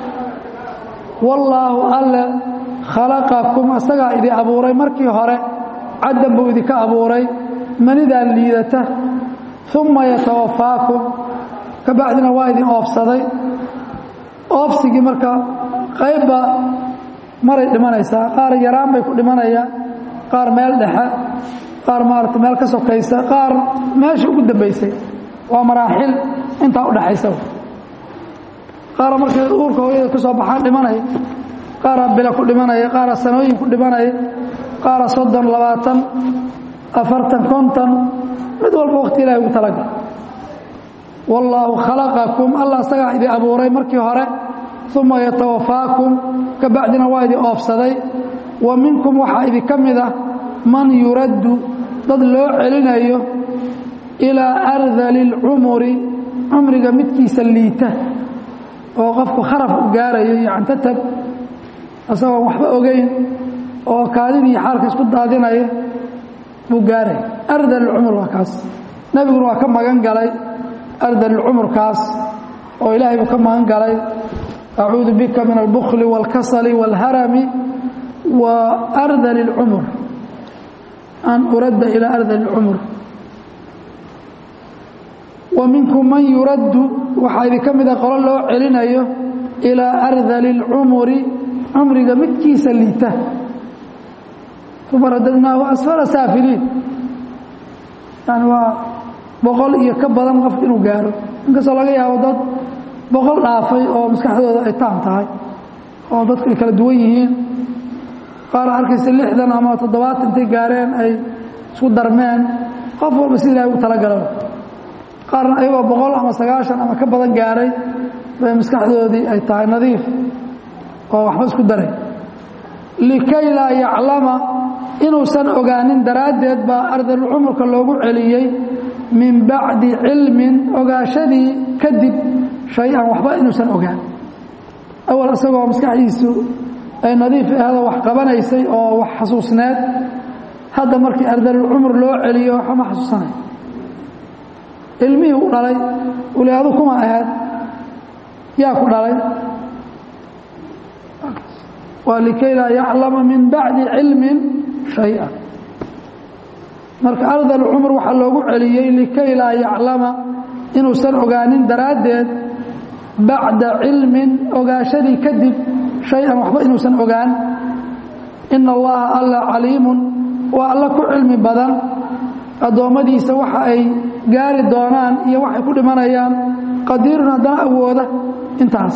wallaahu alle khalaqakum asagaa idin abuuray markii hore cadam buu idinka abuuray manidaa liidata uma yatawafaakum ka bacdina waa idin oofsaday oofsigii marka qaybba maray dhimanaysaa qaar yaraan bay ku dhimanayaan qaar meel dhexe qaar maarata meel ka sokaysa qaar meesha ugu dambaysay waa maraaxil intaa udhaxaysa qaara markay uurka hooyada ka soo baxaan dhimanaya qaara bila ku dhimanaya qaara sanooyin ku dhimanaya qaara soddon labaatan afartan konton mid walba waqti ilahi ugu talagal wallaahu khalaqakum allah isagaa idin abuuray markii hore uma yatawafaakum ka bacdina waa idin oofsaday wa minkum waxaa idinka mid ah man yuraddu dad loo celinayo ilaa ardali اlcumuri cumriga midkiisa liita oo qofku kharaf u gaarayo iyo cantatab isagoon waxba ogeyn oo kaadidii xaalka isku daadinaya buu gaaraya ardal اlcumur waa kaas nebiguna waa ka magan galay ardal اlcumurkaas oo ilaahay buu ka magan galay acuudu bika min albukli wاlkasali wاlharami wa ardal اlcumur an uradda ilaa ardal اlcumur wa minkum man yuraddu waxaa idinka mida qolo loo celinayo ilaa ardali اlcumuri cumriga midkiisa liita uma radadnaahu asfala saafiliin yani waa boqol iyo ka badan qof inuu gaaro inkastoo laga yaabo dad boqol dhaafay oo maskaxdooda ay taam tahay oo dadku ay kala duwan yihiin qaar arkaysa lixdan ama toddobaatan intay gaareen ay isku darmeen qof walba si ilahay ugu talagala qaarna ayagoo boqol ama sagaashan ama ka badan gaaray bay maskaxdoodii ay tahay nadiif oo waxba isku daray likay laa yaclama inuusan ogaanin daraaddeed baa ardalcumurka loogu celiyey min bacdi cilmin ogaashadii kadib shay-an waxba inuusan ogaan awal isagoo maskaxdiisu ay nadiif ahdo wax qabanaysay oo wax xasuusneed hadda markii ardalulcumur loo celiyo waxba ma xasuusanay ilmihii u dhalay uli adu kuma ahayd yaa ku dhalay waa likay laa yaclama min bacdi cilmin shaya marka ardal cumr waxaa loogu celiyey likay laa yaclama inuusan ogaanin daraaddeed bacda cilmin ogaashadii kadib shay-an waxba inuusan ogaan ina allaha alla caliimun waa alla ku cilmi badan addoommadiisa waxa ay gaari doonaan iyo waxay ku dhimanayaan qadiirun haddana awooda intaas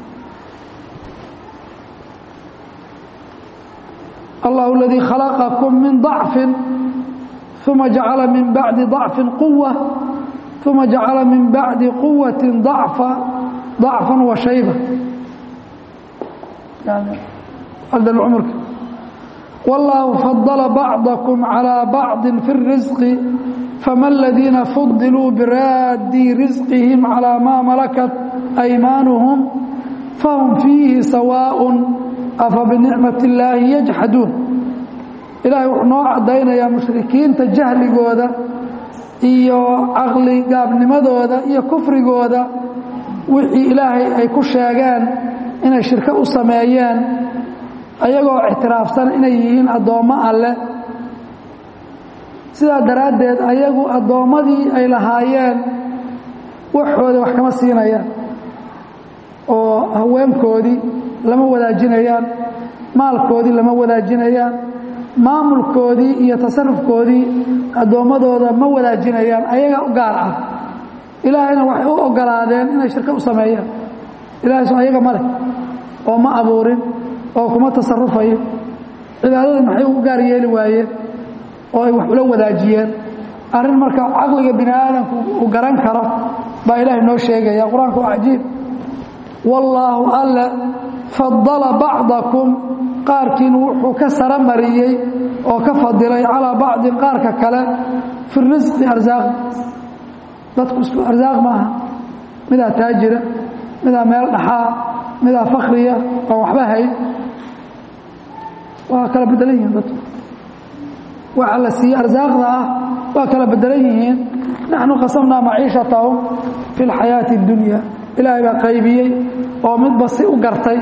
allahu aladii khalaqakum min ضacfin uma jacala min bacdi ضacfin quwa uma jacala min bacdi quwati ضacfa ضacfa wa shayba cumrka wاllahu fadla bacضakum calى bacضi fi الrisqi fama aladiina fudiluu biraadii risqihim calى ma malakat aymaanuhum fahum fiihi sawaaء afa binicmati اllaahi yajxaduun ilaahay wuxuu noo caddaynayaa mushrikiinta jahligooda iyo caqli gaabnimadooda iyo kufrigooda wixii ilaahay ay ku sheegeen inay shirko u sameeyeen ayagoo ictiraafsan inay yihiin addoommo alleh sidaa daraaddeed ayagu addoommadii ay lahaayeen waxooda wax kama siinayaan oo haweenkoodii lama wadaajinayaan maalkoodii lama wadaajinayaan maamulkoodii iyo tasarufkoodii addoommadooda ma wadaajinayaan ayaga u gaar ah ilaahayna waxay u ogolaadeen inay shirko u sameeyaan ilahay so ayaga ma leh oo ma abuurin oo kuma tasarufayo cibaadadii maxay u gaar yeeli waayeen oo ay wax ula wadaajiyeen arrin marka caqliga bini aadamku uu garan karo baa ilaahay noo sheegaya qur-aanku waa cajiib wallaahu alle fadala bacdakum qaarkiin wuxuu ka sara mariyey oo ka fadilay calaa bacdin qaarka kale fi risqi arsaaq dadku isku arsaaq maaha midaa taajira midaa meel dhaxaa midaa fakriya oo waxba hayn waa kala bedelan yihiin dadku waxa la siiye arsaaqda ah waa kala bedelan yihiin naxnu qasamnaa maciishatahum fi اlxayaati اddunya ilaahay baa qaybiyey oo midba si u gartay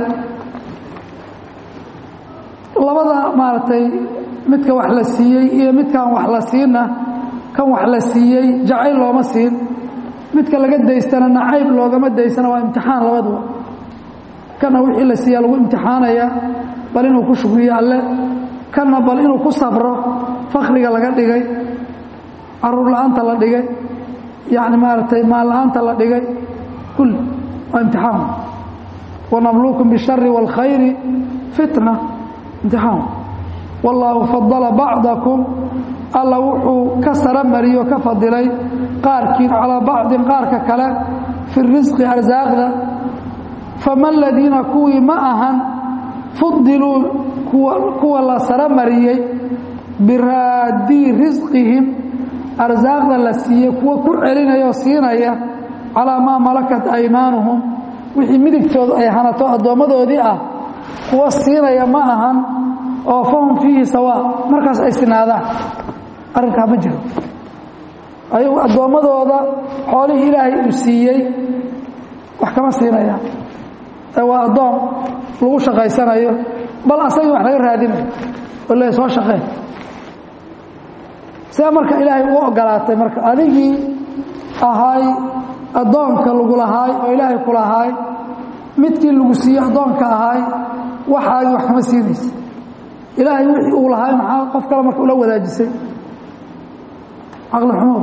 labada maaragtay midka wax la siiyey iyo midkaan wax la siinna kan wax la siiyey jacayl looma siin midka laga daystana nacayb loogama daysana waa imtixaan labaduba kana wixii la siiyaa lagu imtixaanaya bal inuu ku shukriyo alle kana bal inuu ku sabro fakriga laga dhigay caruur la-aanta la dhigay yacni maaragtay maal la-aanta la dhigay kulli waa imtixaan wanabluukum bishari wاlkhayri fitna imtixaan wallaahu fadala bacdakum alla wuxuu ka sara mariyo ka fadilay qaarkiin calaa bacdin qaarka kale fi risqi arsaaqda fama aladiina kuwii ma ahan fudiluu kuwa la sara mariyey biraadii risqihim arsaaqda la siiyey kuwa ku celinaya oo siinaya calaa maa malakat aymaanuhum wixii midigtoodu ay hanato addoommadoodii ah kuwa siinaya ma ahan oo fahum fiihi sawaa markaas ay sinaadaan arrinkaa ma jiro ayagu addoommadooda xoolihii ilaahay uu siiyey wax kama siinayaan ee waa addoon lagu shaqaysanayo bal asagii wax laga raadinayo oo le soo shaqeen see marka ilaahay ugu ogolaatay marka adigii ahaay addoonka lagu lahaay oo ilaahay ku lahaay midkii lagu siiyey addoonka ahaay waxaagii wax kama siinaysa ilaahay wixii uu lahaay maxaa qof kale marka ula wadaajisay caqli xumo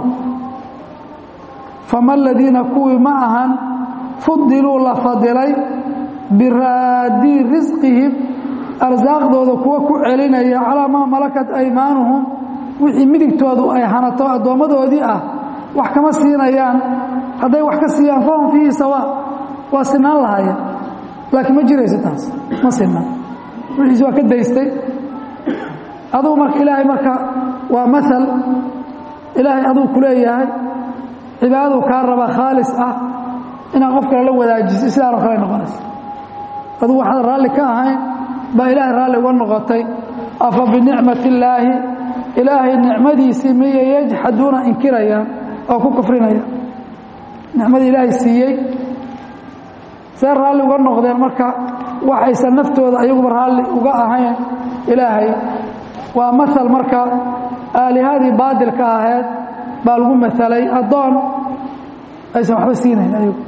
fama aladiina kuwii ma ahan fudiluu la fadilay biraadii risqihim arsaaqdooda kuwa ku celinaya calaa maa malakat aymaanuhum wixii midigtoodu ay hanato addoommadoodii ah wax kama siinayaan hadday wax ka siiyaan fahum fiihi sawaa waa sinaan lahaayeen laakiin ma jirayso taas ma sinna wixiisi waa ka daystay adugu marka ilaahay marka waa maal ilaahay aduu ku leeyahay cibaadadu kaa raba khaalis ah inaad qof kale la wadaajisay sidaanoo kale noqonaysa adugu waxaad raalli ka ahayn baa ilaahay raalli uga noqotay afa binicmati illaahi ilaahay nicmadiisii miya yajxaduuna inkirayaan oo ku kufrinayaan nicmadii ilaahay siiyey see raalli uga noqdeen marka waxaysan naftooda ayaguba raalli uga ahayn ilaahay waa maal marka aalihadii baadilka ahayd baa lagu maalay addoon aysan waxba siinayn ayagu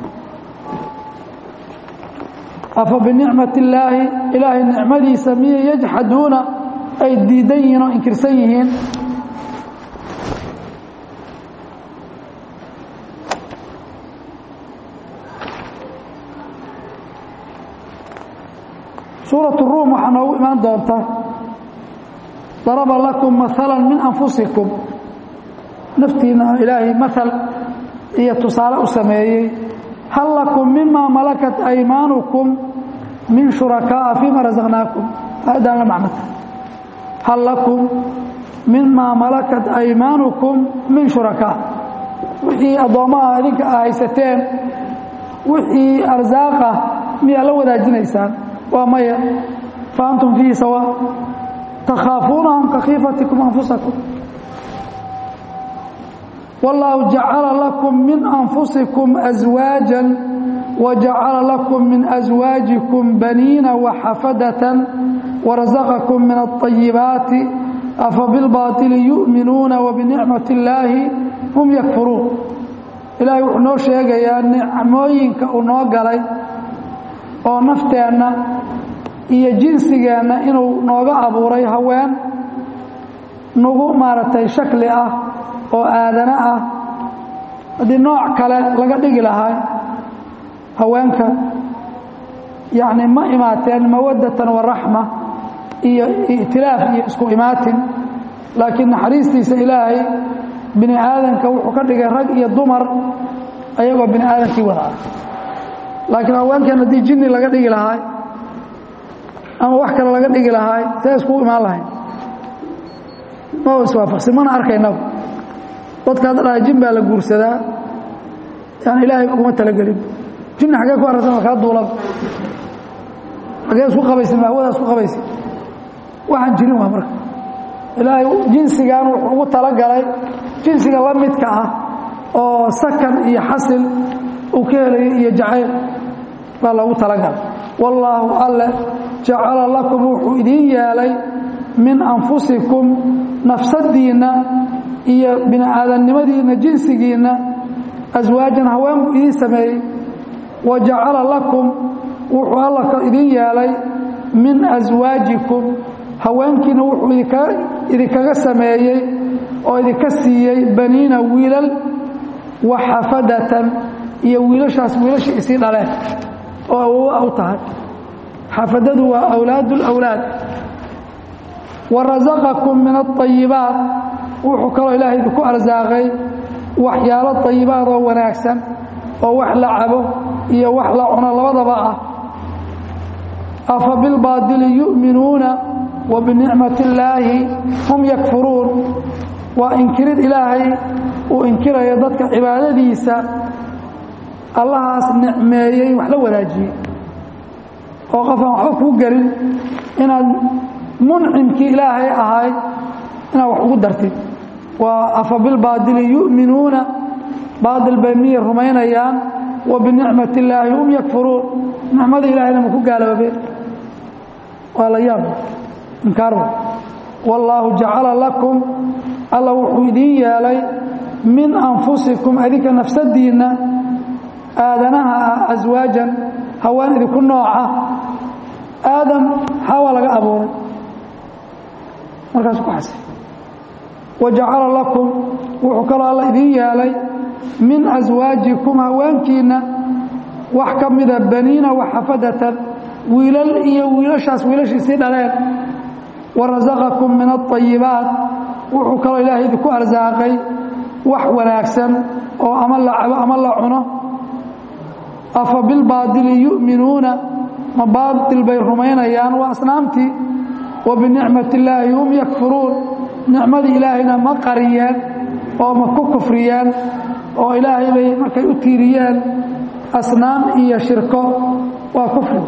afa binicmat illaahi ilaahay nicmadiisa miyay yajxaduuna ay diidan yihiin oo inkirsan yihiin suuraة الruum waxaa noogu imaan doonta daraba lakum maala min anfusikum naftiina ilaahay maal iyo tusaale u sameeyey hal lakum mima malakat aymaanukum min shurakaaءa fima razaqnaakum aayaddan la macnata hal lakum mima malakat aymaanukum min shurakaa wixii addoommaha idinka a haysateen wixii arsaaqa miyaa la wadaajinaysaan waa maya fa antum fiihi sawa takhaafuunahum ka khiifatikum anfusakum wallaahu jacala lakum min anfusikum aswaajan wajacala lakum min aswaajikum baniina waxafadatan warazaqakum min alطayibaati afa bilbaaطili yu'minuuna wabinicmati illaahi hum yakfuruun ilaahay wuxuu noo sheegayaa nicmooyinka uu noo galay oo nafteenna iyo jinsigeenna inuu nooga abuuray haween nagu maaragtay shakli ah oo aadana ah haddii nooc kale laga dhigi lahaa haweenka yacni ma imaateen mawaddatan wa raxma iyo i'tilaaf iyo isku imaatin laakiin naxariistiisa ilaahay bini aadanka wuxuu ka dhigay rag iyo dumar ayagoo bini aadankii wada ah laakiin haweenkan haddii jinni laga dhigi lahaay ama wax kale laga dhigi lahaay see iskugu imaan lahayn ma iswaafaqsin mana arkaynaba dadka hadda dhahay jin baa la guursadaa yani ilaahay uguma talagelin jinni xaggee ku aragsan waa kaa duulaba xaggee isku qabaysin hawada isku qabaysin waxaan jirin waa marka ilaahay jinsigan wuxuu ugu talagalay jinsiga la midka ah oo sakan iyo xasil uu ka helayo iyo jacayl baa loogu talagalay wallaahu alle jacala lakum wuxuu idiin yeelay min anfusikum nafsadiinna iyo bini aadamnimadiinna jinsigiinna aswaajan haween buu idiin sameeyey wa jacala lakum wuxuu alla idiin yeelay min aswaajikum haweenkiina wuxuu idinkaga sameeyey oo idinka siiyey baniina wiilal wa xafadatan iyo wiilashaas wiilashii isii dhaleen oo awowa u tahay xafadadu waa awlaad اlawlaad wa rasaqakum min aلطayibaat wuxuu kaloo ilaahay idinku arsaaqay waxyaalo طayibaad oo wanaagsan oo wax la cabo iyo wax la cuno labadaba ah afa bilbaadili yu'minuuna wa binicmati illaahi hum yakfuruun waa inkirid ilaahay uu inkirayo dadka cibaadadiisa allahaas nicmeeyey wax la wadaajiyey oo qofaan waxba kuu gelin inaad muncimkii ilaahay ahay inaad wax ugu dartid waa afa bilbaadili yu'minuuna baadil bay miyay rumaynayaan wa binicmati illaahi hum yakfuruun nicmada ilaahayna ma ku gaaloobeen waa la yaab inkaarwa wallaahu jacala lakum alla wuxuu idiin yeelay min anfusikum adinka nafsadiinna aadanaha ah aswaajan haween idinku nooca aadam xawa laga abuuray markaas ku xasay wa jacala lakum wuxuu kaloo alla idiin yeelay min aswaajikum haweenkiinna wax ka mida baniina waxafadatan wiilal iyo wiilashaas wiilashiisii dhaleen wa rasaqakum min alطayibaat wuxuu kaloo ilaahay idinku arsaaqay wax wanaagsan oo ama la cabo ama la cuno afa bilbaadili yu'minuuna ma baadil bay rumaynayaan waa asnaamtii wa binicmati illaahi hum yakfuruun nicmadii ilaahayna ma qariyeen oo ma ku kufriyeen oo ilaahay bay markay u tiiriyeen asnaam iyo shirko waa kufri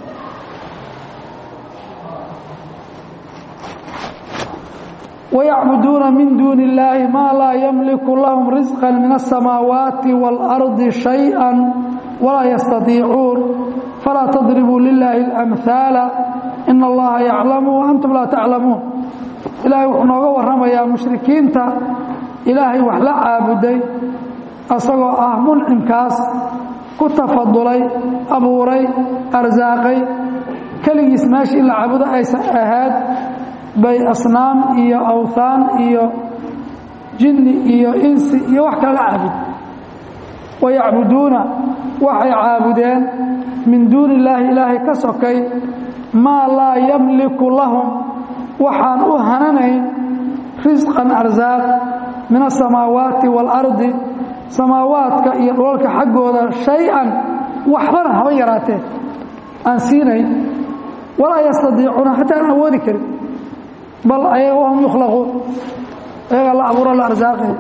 ويعبدون من دون الله ما لا يملك لهم رزقا من السماوات والأرض شيئا ولا يستطيعون فلا تضربوا لله الأمثال إن الله يعلم وأنتم لا تعلمون إلهي وحنوغا ورمى يا مشركين تا إلهي وحلا عابدي asagoo ah muncimkaas ku tafadulay abuuray arsaaqay keligiis meeshii in la caabudo aysan ahayd bay asnaam iyo awthaan iyo jinni iyo insi iyo wax kale la caabud wayacbuduuna waxay caabudeen min duuni illaahi ilaahay ka sokay maa laa yamliku lahum waxaan u hananayn risqan arsaaq min asamaawaati waalardi samaawaadka iyo dhulalka xaggooda shay-an waxbana haba yaraatee aan siinayn walaa yastadiicuuna xataa aan awoodi karin bal ayaga wahum yukhlaquun ayagaa la abuuro la arsaaqaya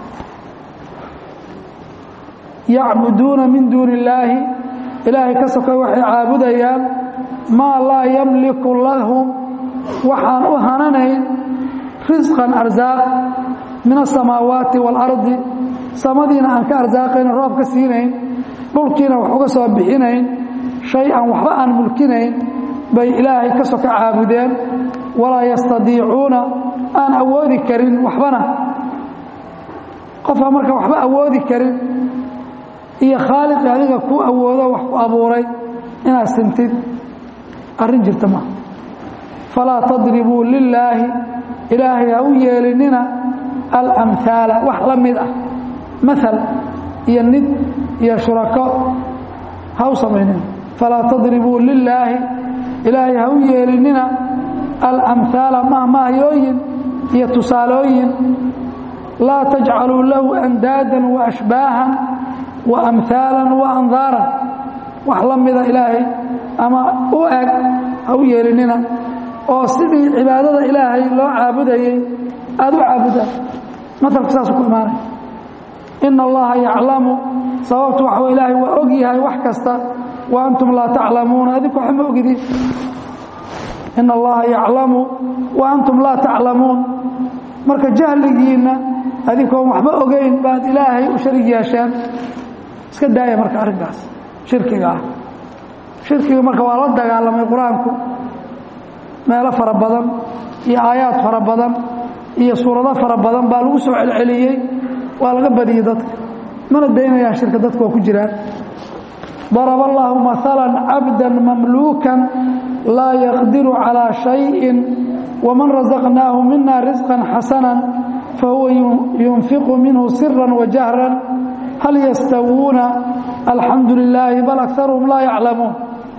yacbuduuna min duuni illaahi ilaahay ka sokay waxay caabudayaan maa laa yamliku lahum waxaan u hananayn risqan arsaaq min asamaawaati waalardi samadiina aan ka arsaaqayn roob ka siinayn dhulkiina wax uga soo bixinayn shay an waxba aan mulkinayn bay ilaahay ka soka caabudeen walaa yastadiicuuna aan awoodi karin waxbana qofka marka waxba awoodi karin iyo khaaliqi adiga ku awoodo wax ku abuuray inaad sintid arrin jirta maaha falaa tadribuu lilaahi ilaahay ha u yeelinina alamhaala wax la mid ah maal iyo nid iyo shurako ha u samaynina falaa tadribuu lilaahi ilaahay ha u yeelinina alamhaala mahmahyooyin iyo tusaalooyin laa tajcaluu lahu andaadan waashbaahan wa amhaalan wa andaaran wax la mida ilaahay ama u eg ha u yeelinina oo sidii cibaadada ilaahay loo caabudayey aada u caabudaan matalku saasuu ku imaanaya ina allaha yaclamu sababtu waxa ilaahay waa og yahay wax kasta wa antum laa taclamuuna adinku waxba ma ogidin ina allaha yaclamu wa antum laa taclamuun marka jahligiinna adinkoon waxba ogeyn baad ilaahay u sharig yeesheen iska daaya marka arrinkaas shirkiga ah shirkiga marka waa la dagaalamay qur-aanku meelo fara badan iyo aayaad fara badan iyo suurado fara badan baa lagu soo celceliyey waa laga badiyey dadka mana daynayaan shirka dadku waa ku jiraan daraba allaahu maala cabda mamluukan laa yaqdiru calىa shayin waman rasaqnaahu mina risqan xasana fahuwa yunfiqu minhu sira wajahran hal yastawuuna alxamdu lilaahi bal akaruhum laa yaclamuun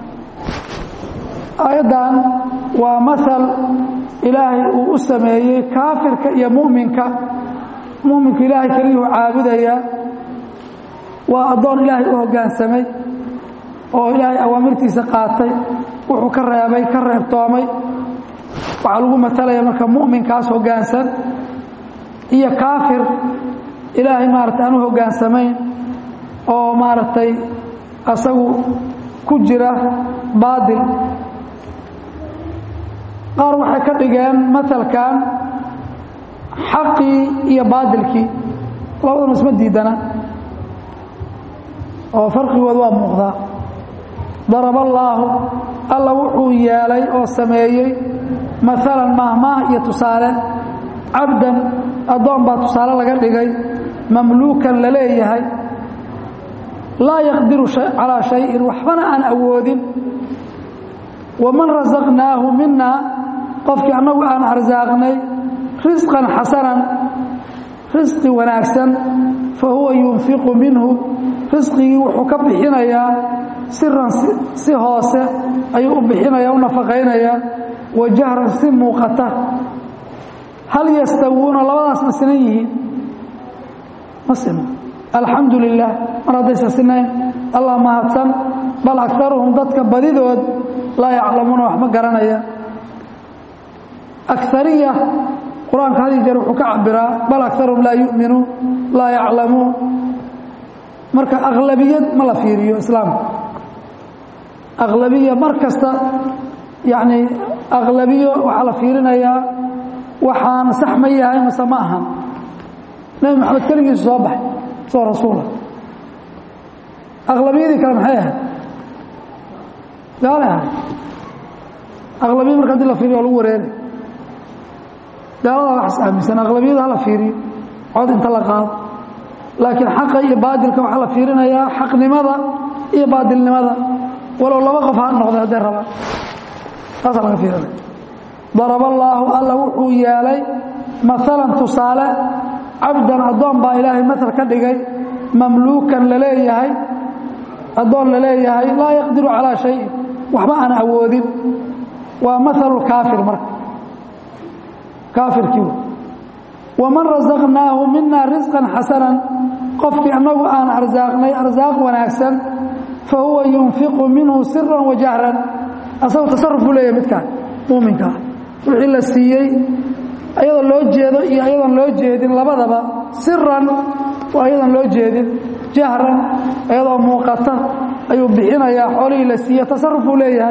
aayaddan waa maal ilaahay uu u sameeyey kaafirka iyo muminka muminka ilaahay keliyuu caabudayaa waa addoon ilaahay u hoggaansamay oo ilaahay awaamirtiisa qaatay wuxuu ka reebay ka reebtoomay waxaa lagu matalaya marka mu'minkaas hoggaansan iyo kaafir ilaahay maaragtay aan u hoggaansamayn oo maaragtay asagu ku jira baadil qaar waxay ka dhigeen matalkan xaqii iyo baadilkii labaduna isma diidana oo farqigooda waa muuqdaa daraba allaahu alla wuxuu yeelay oo sameeyey maalan mahmaah iyo tusaale cabdan addoon baa tusaale laga dhigay mamluukan la leeyahay laa yaqdiru calaa shayin waxbana aan awoodin waman rasaqnaahu mina qofkii annagu aan arsaaqnay risqan xasanan risqi wanaagsan fa huwa yunfiqu minhu risqigii wuxuu ka bixinayaa siran si hoose ayuu u bixinaya u nafaqaynayaa wa jahran si muuqata hal yastawuuna labadaas ma sinan yihiin ma sino alxamdu lilah mar haddaysa sinayn allah mahadsan bal akaruhum dadka badidood laa yaclamuuna wax ma garanaya akariya qur-aanka had iyo jeer wuxuu ka cabiraa bal akaruhum laa yu'minuun laa yaclamuun marka aqlabiyad ma la fiiriyo islaamka aqlabiya mar kasta yacni aqlabiyo waxaa la fiirinayaa waxaan sax ma yahay mase ma ahan nebi maxamed keligiisu soo baxay soo rasuula aqlabiyadii kale maxay ahayd gaalay ahayd aqlabiya marka hadii la fiiriyo waa lagu wareeray gaalada waxas aaminsan aqlabiyada hala fiiriyo cod inta la qaado laakiin xaqa iyo baadilka waxaa la fiirinayaa xaqnimada iyo baadilnimada walow laba qof ha noqday hadday rabaan taasaa laga fiirinaya daraba allaahu alla wuxuu yeelay maalan tusaale cabdan addoon baa ilaahay maal ka dhigay mamluukan laleeyahay addoon la leeyahay laa yaqdiru calaa shayin waxba aan awoodin waa maalu kaafir marka kaafirkii waman rasaqnaahu mina risqan xasanan qofkii annagu aan arsaaqnay arsaaq wanaagsan fa huwa yunfiqu minhu siran wa jahran asagoo tasaruf buu leeyahay midkaan muuminkaa wixii la siiyey ayadoo loo jeedo iyo ayadoon loo jeedin labadaba siran waa ayadoon loo jeedin jahran ayadoo muuqata ayuu bixinayaa xoolihii la siiye tasaruf buu leeyahay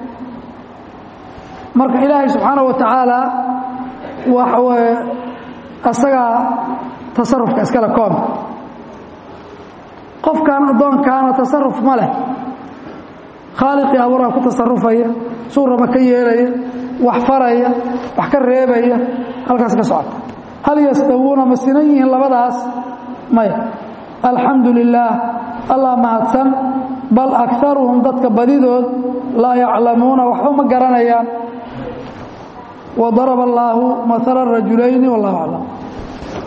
marka ilaahay subxaanaه wa tacaala waxa weye asagaa tasarufka iskale koonka qofkan addoonkaana tasaruf ma leh khaaliqii abuuraa ku tasarufaya suurama ka yeelaya wax faraya wax ka reebaya halkaas ka socota hal yastawuuna ma sinan yihiin labadaas maya alxamdu lilaah allah mahadsan bal akaruhum dadka badidood laa yaclamuuna waxba ma garanayaan wadaraba allaahu maala rajulayni wallahu aclam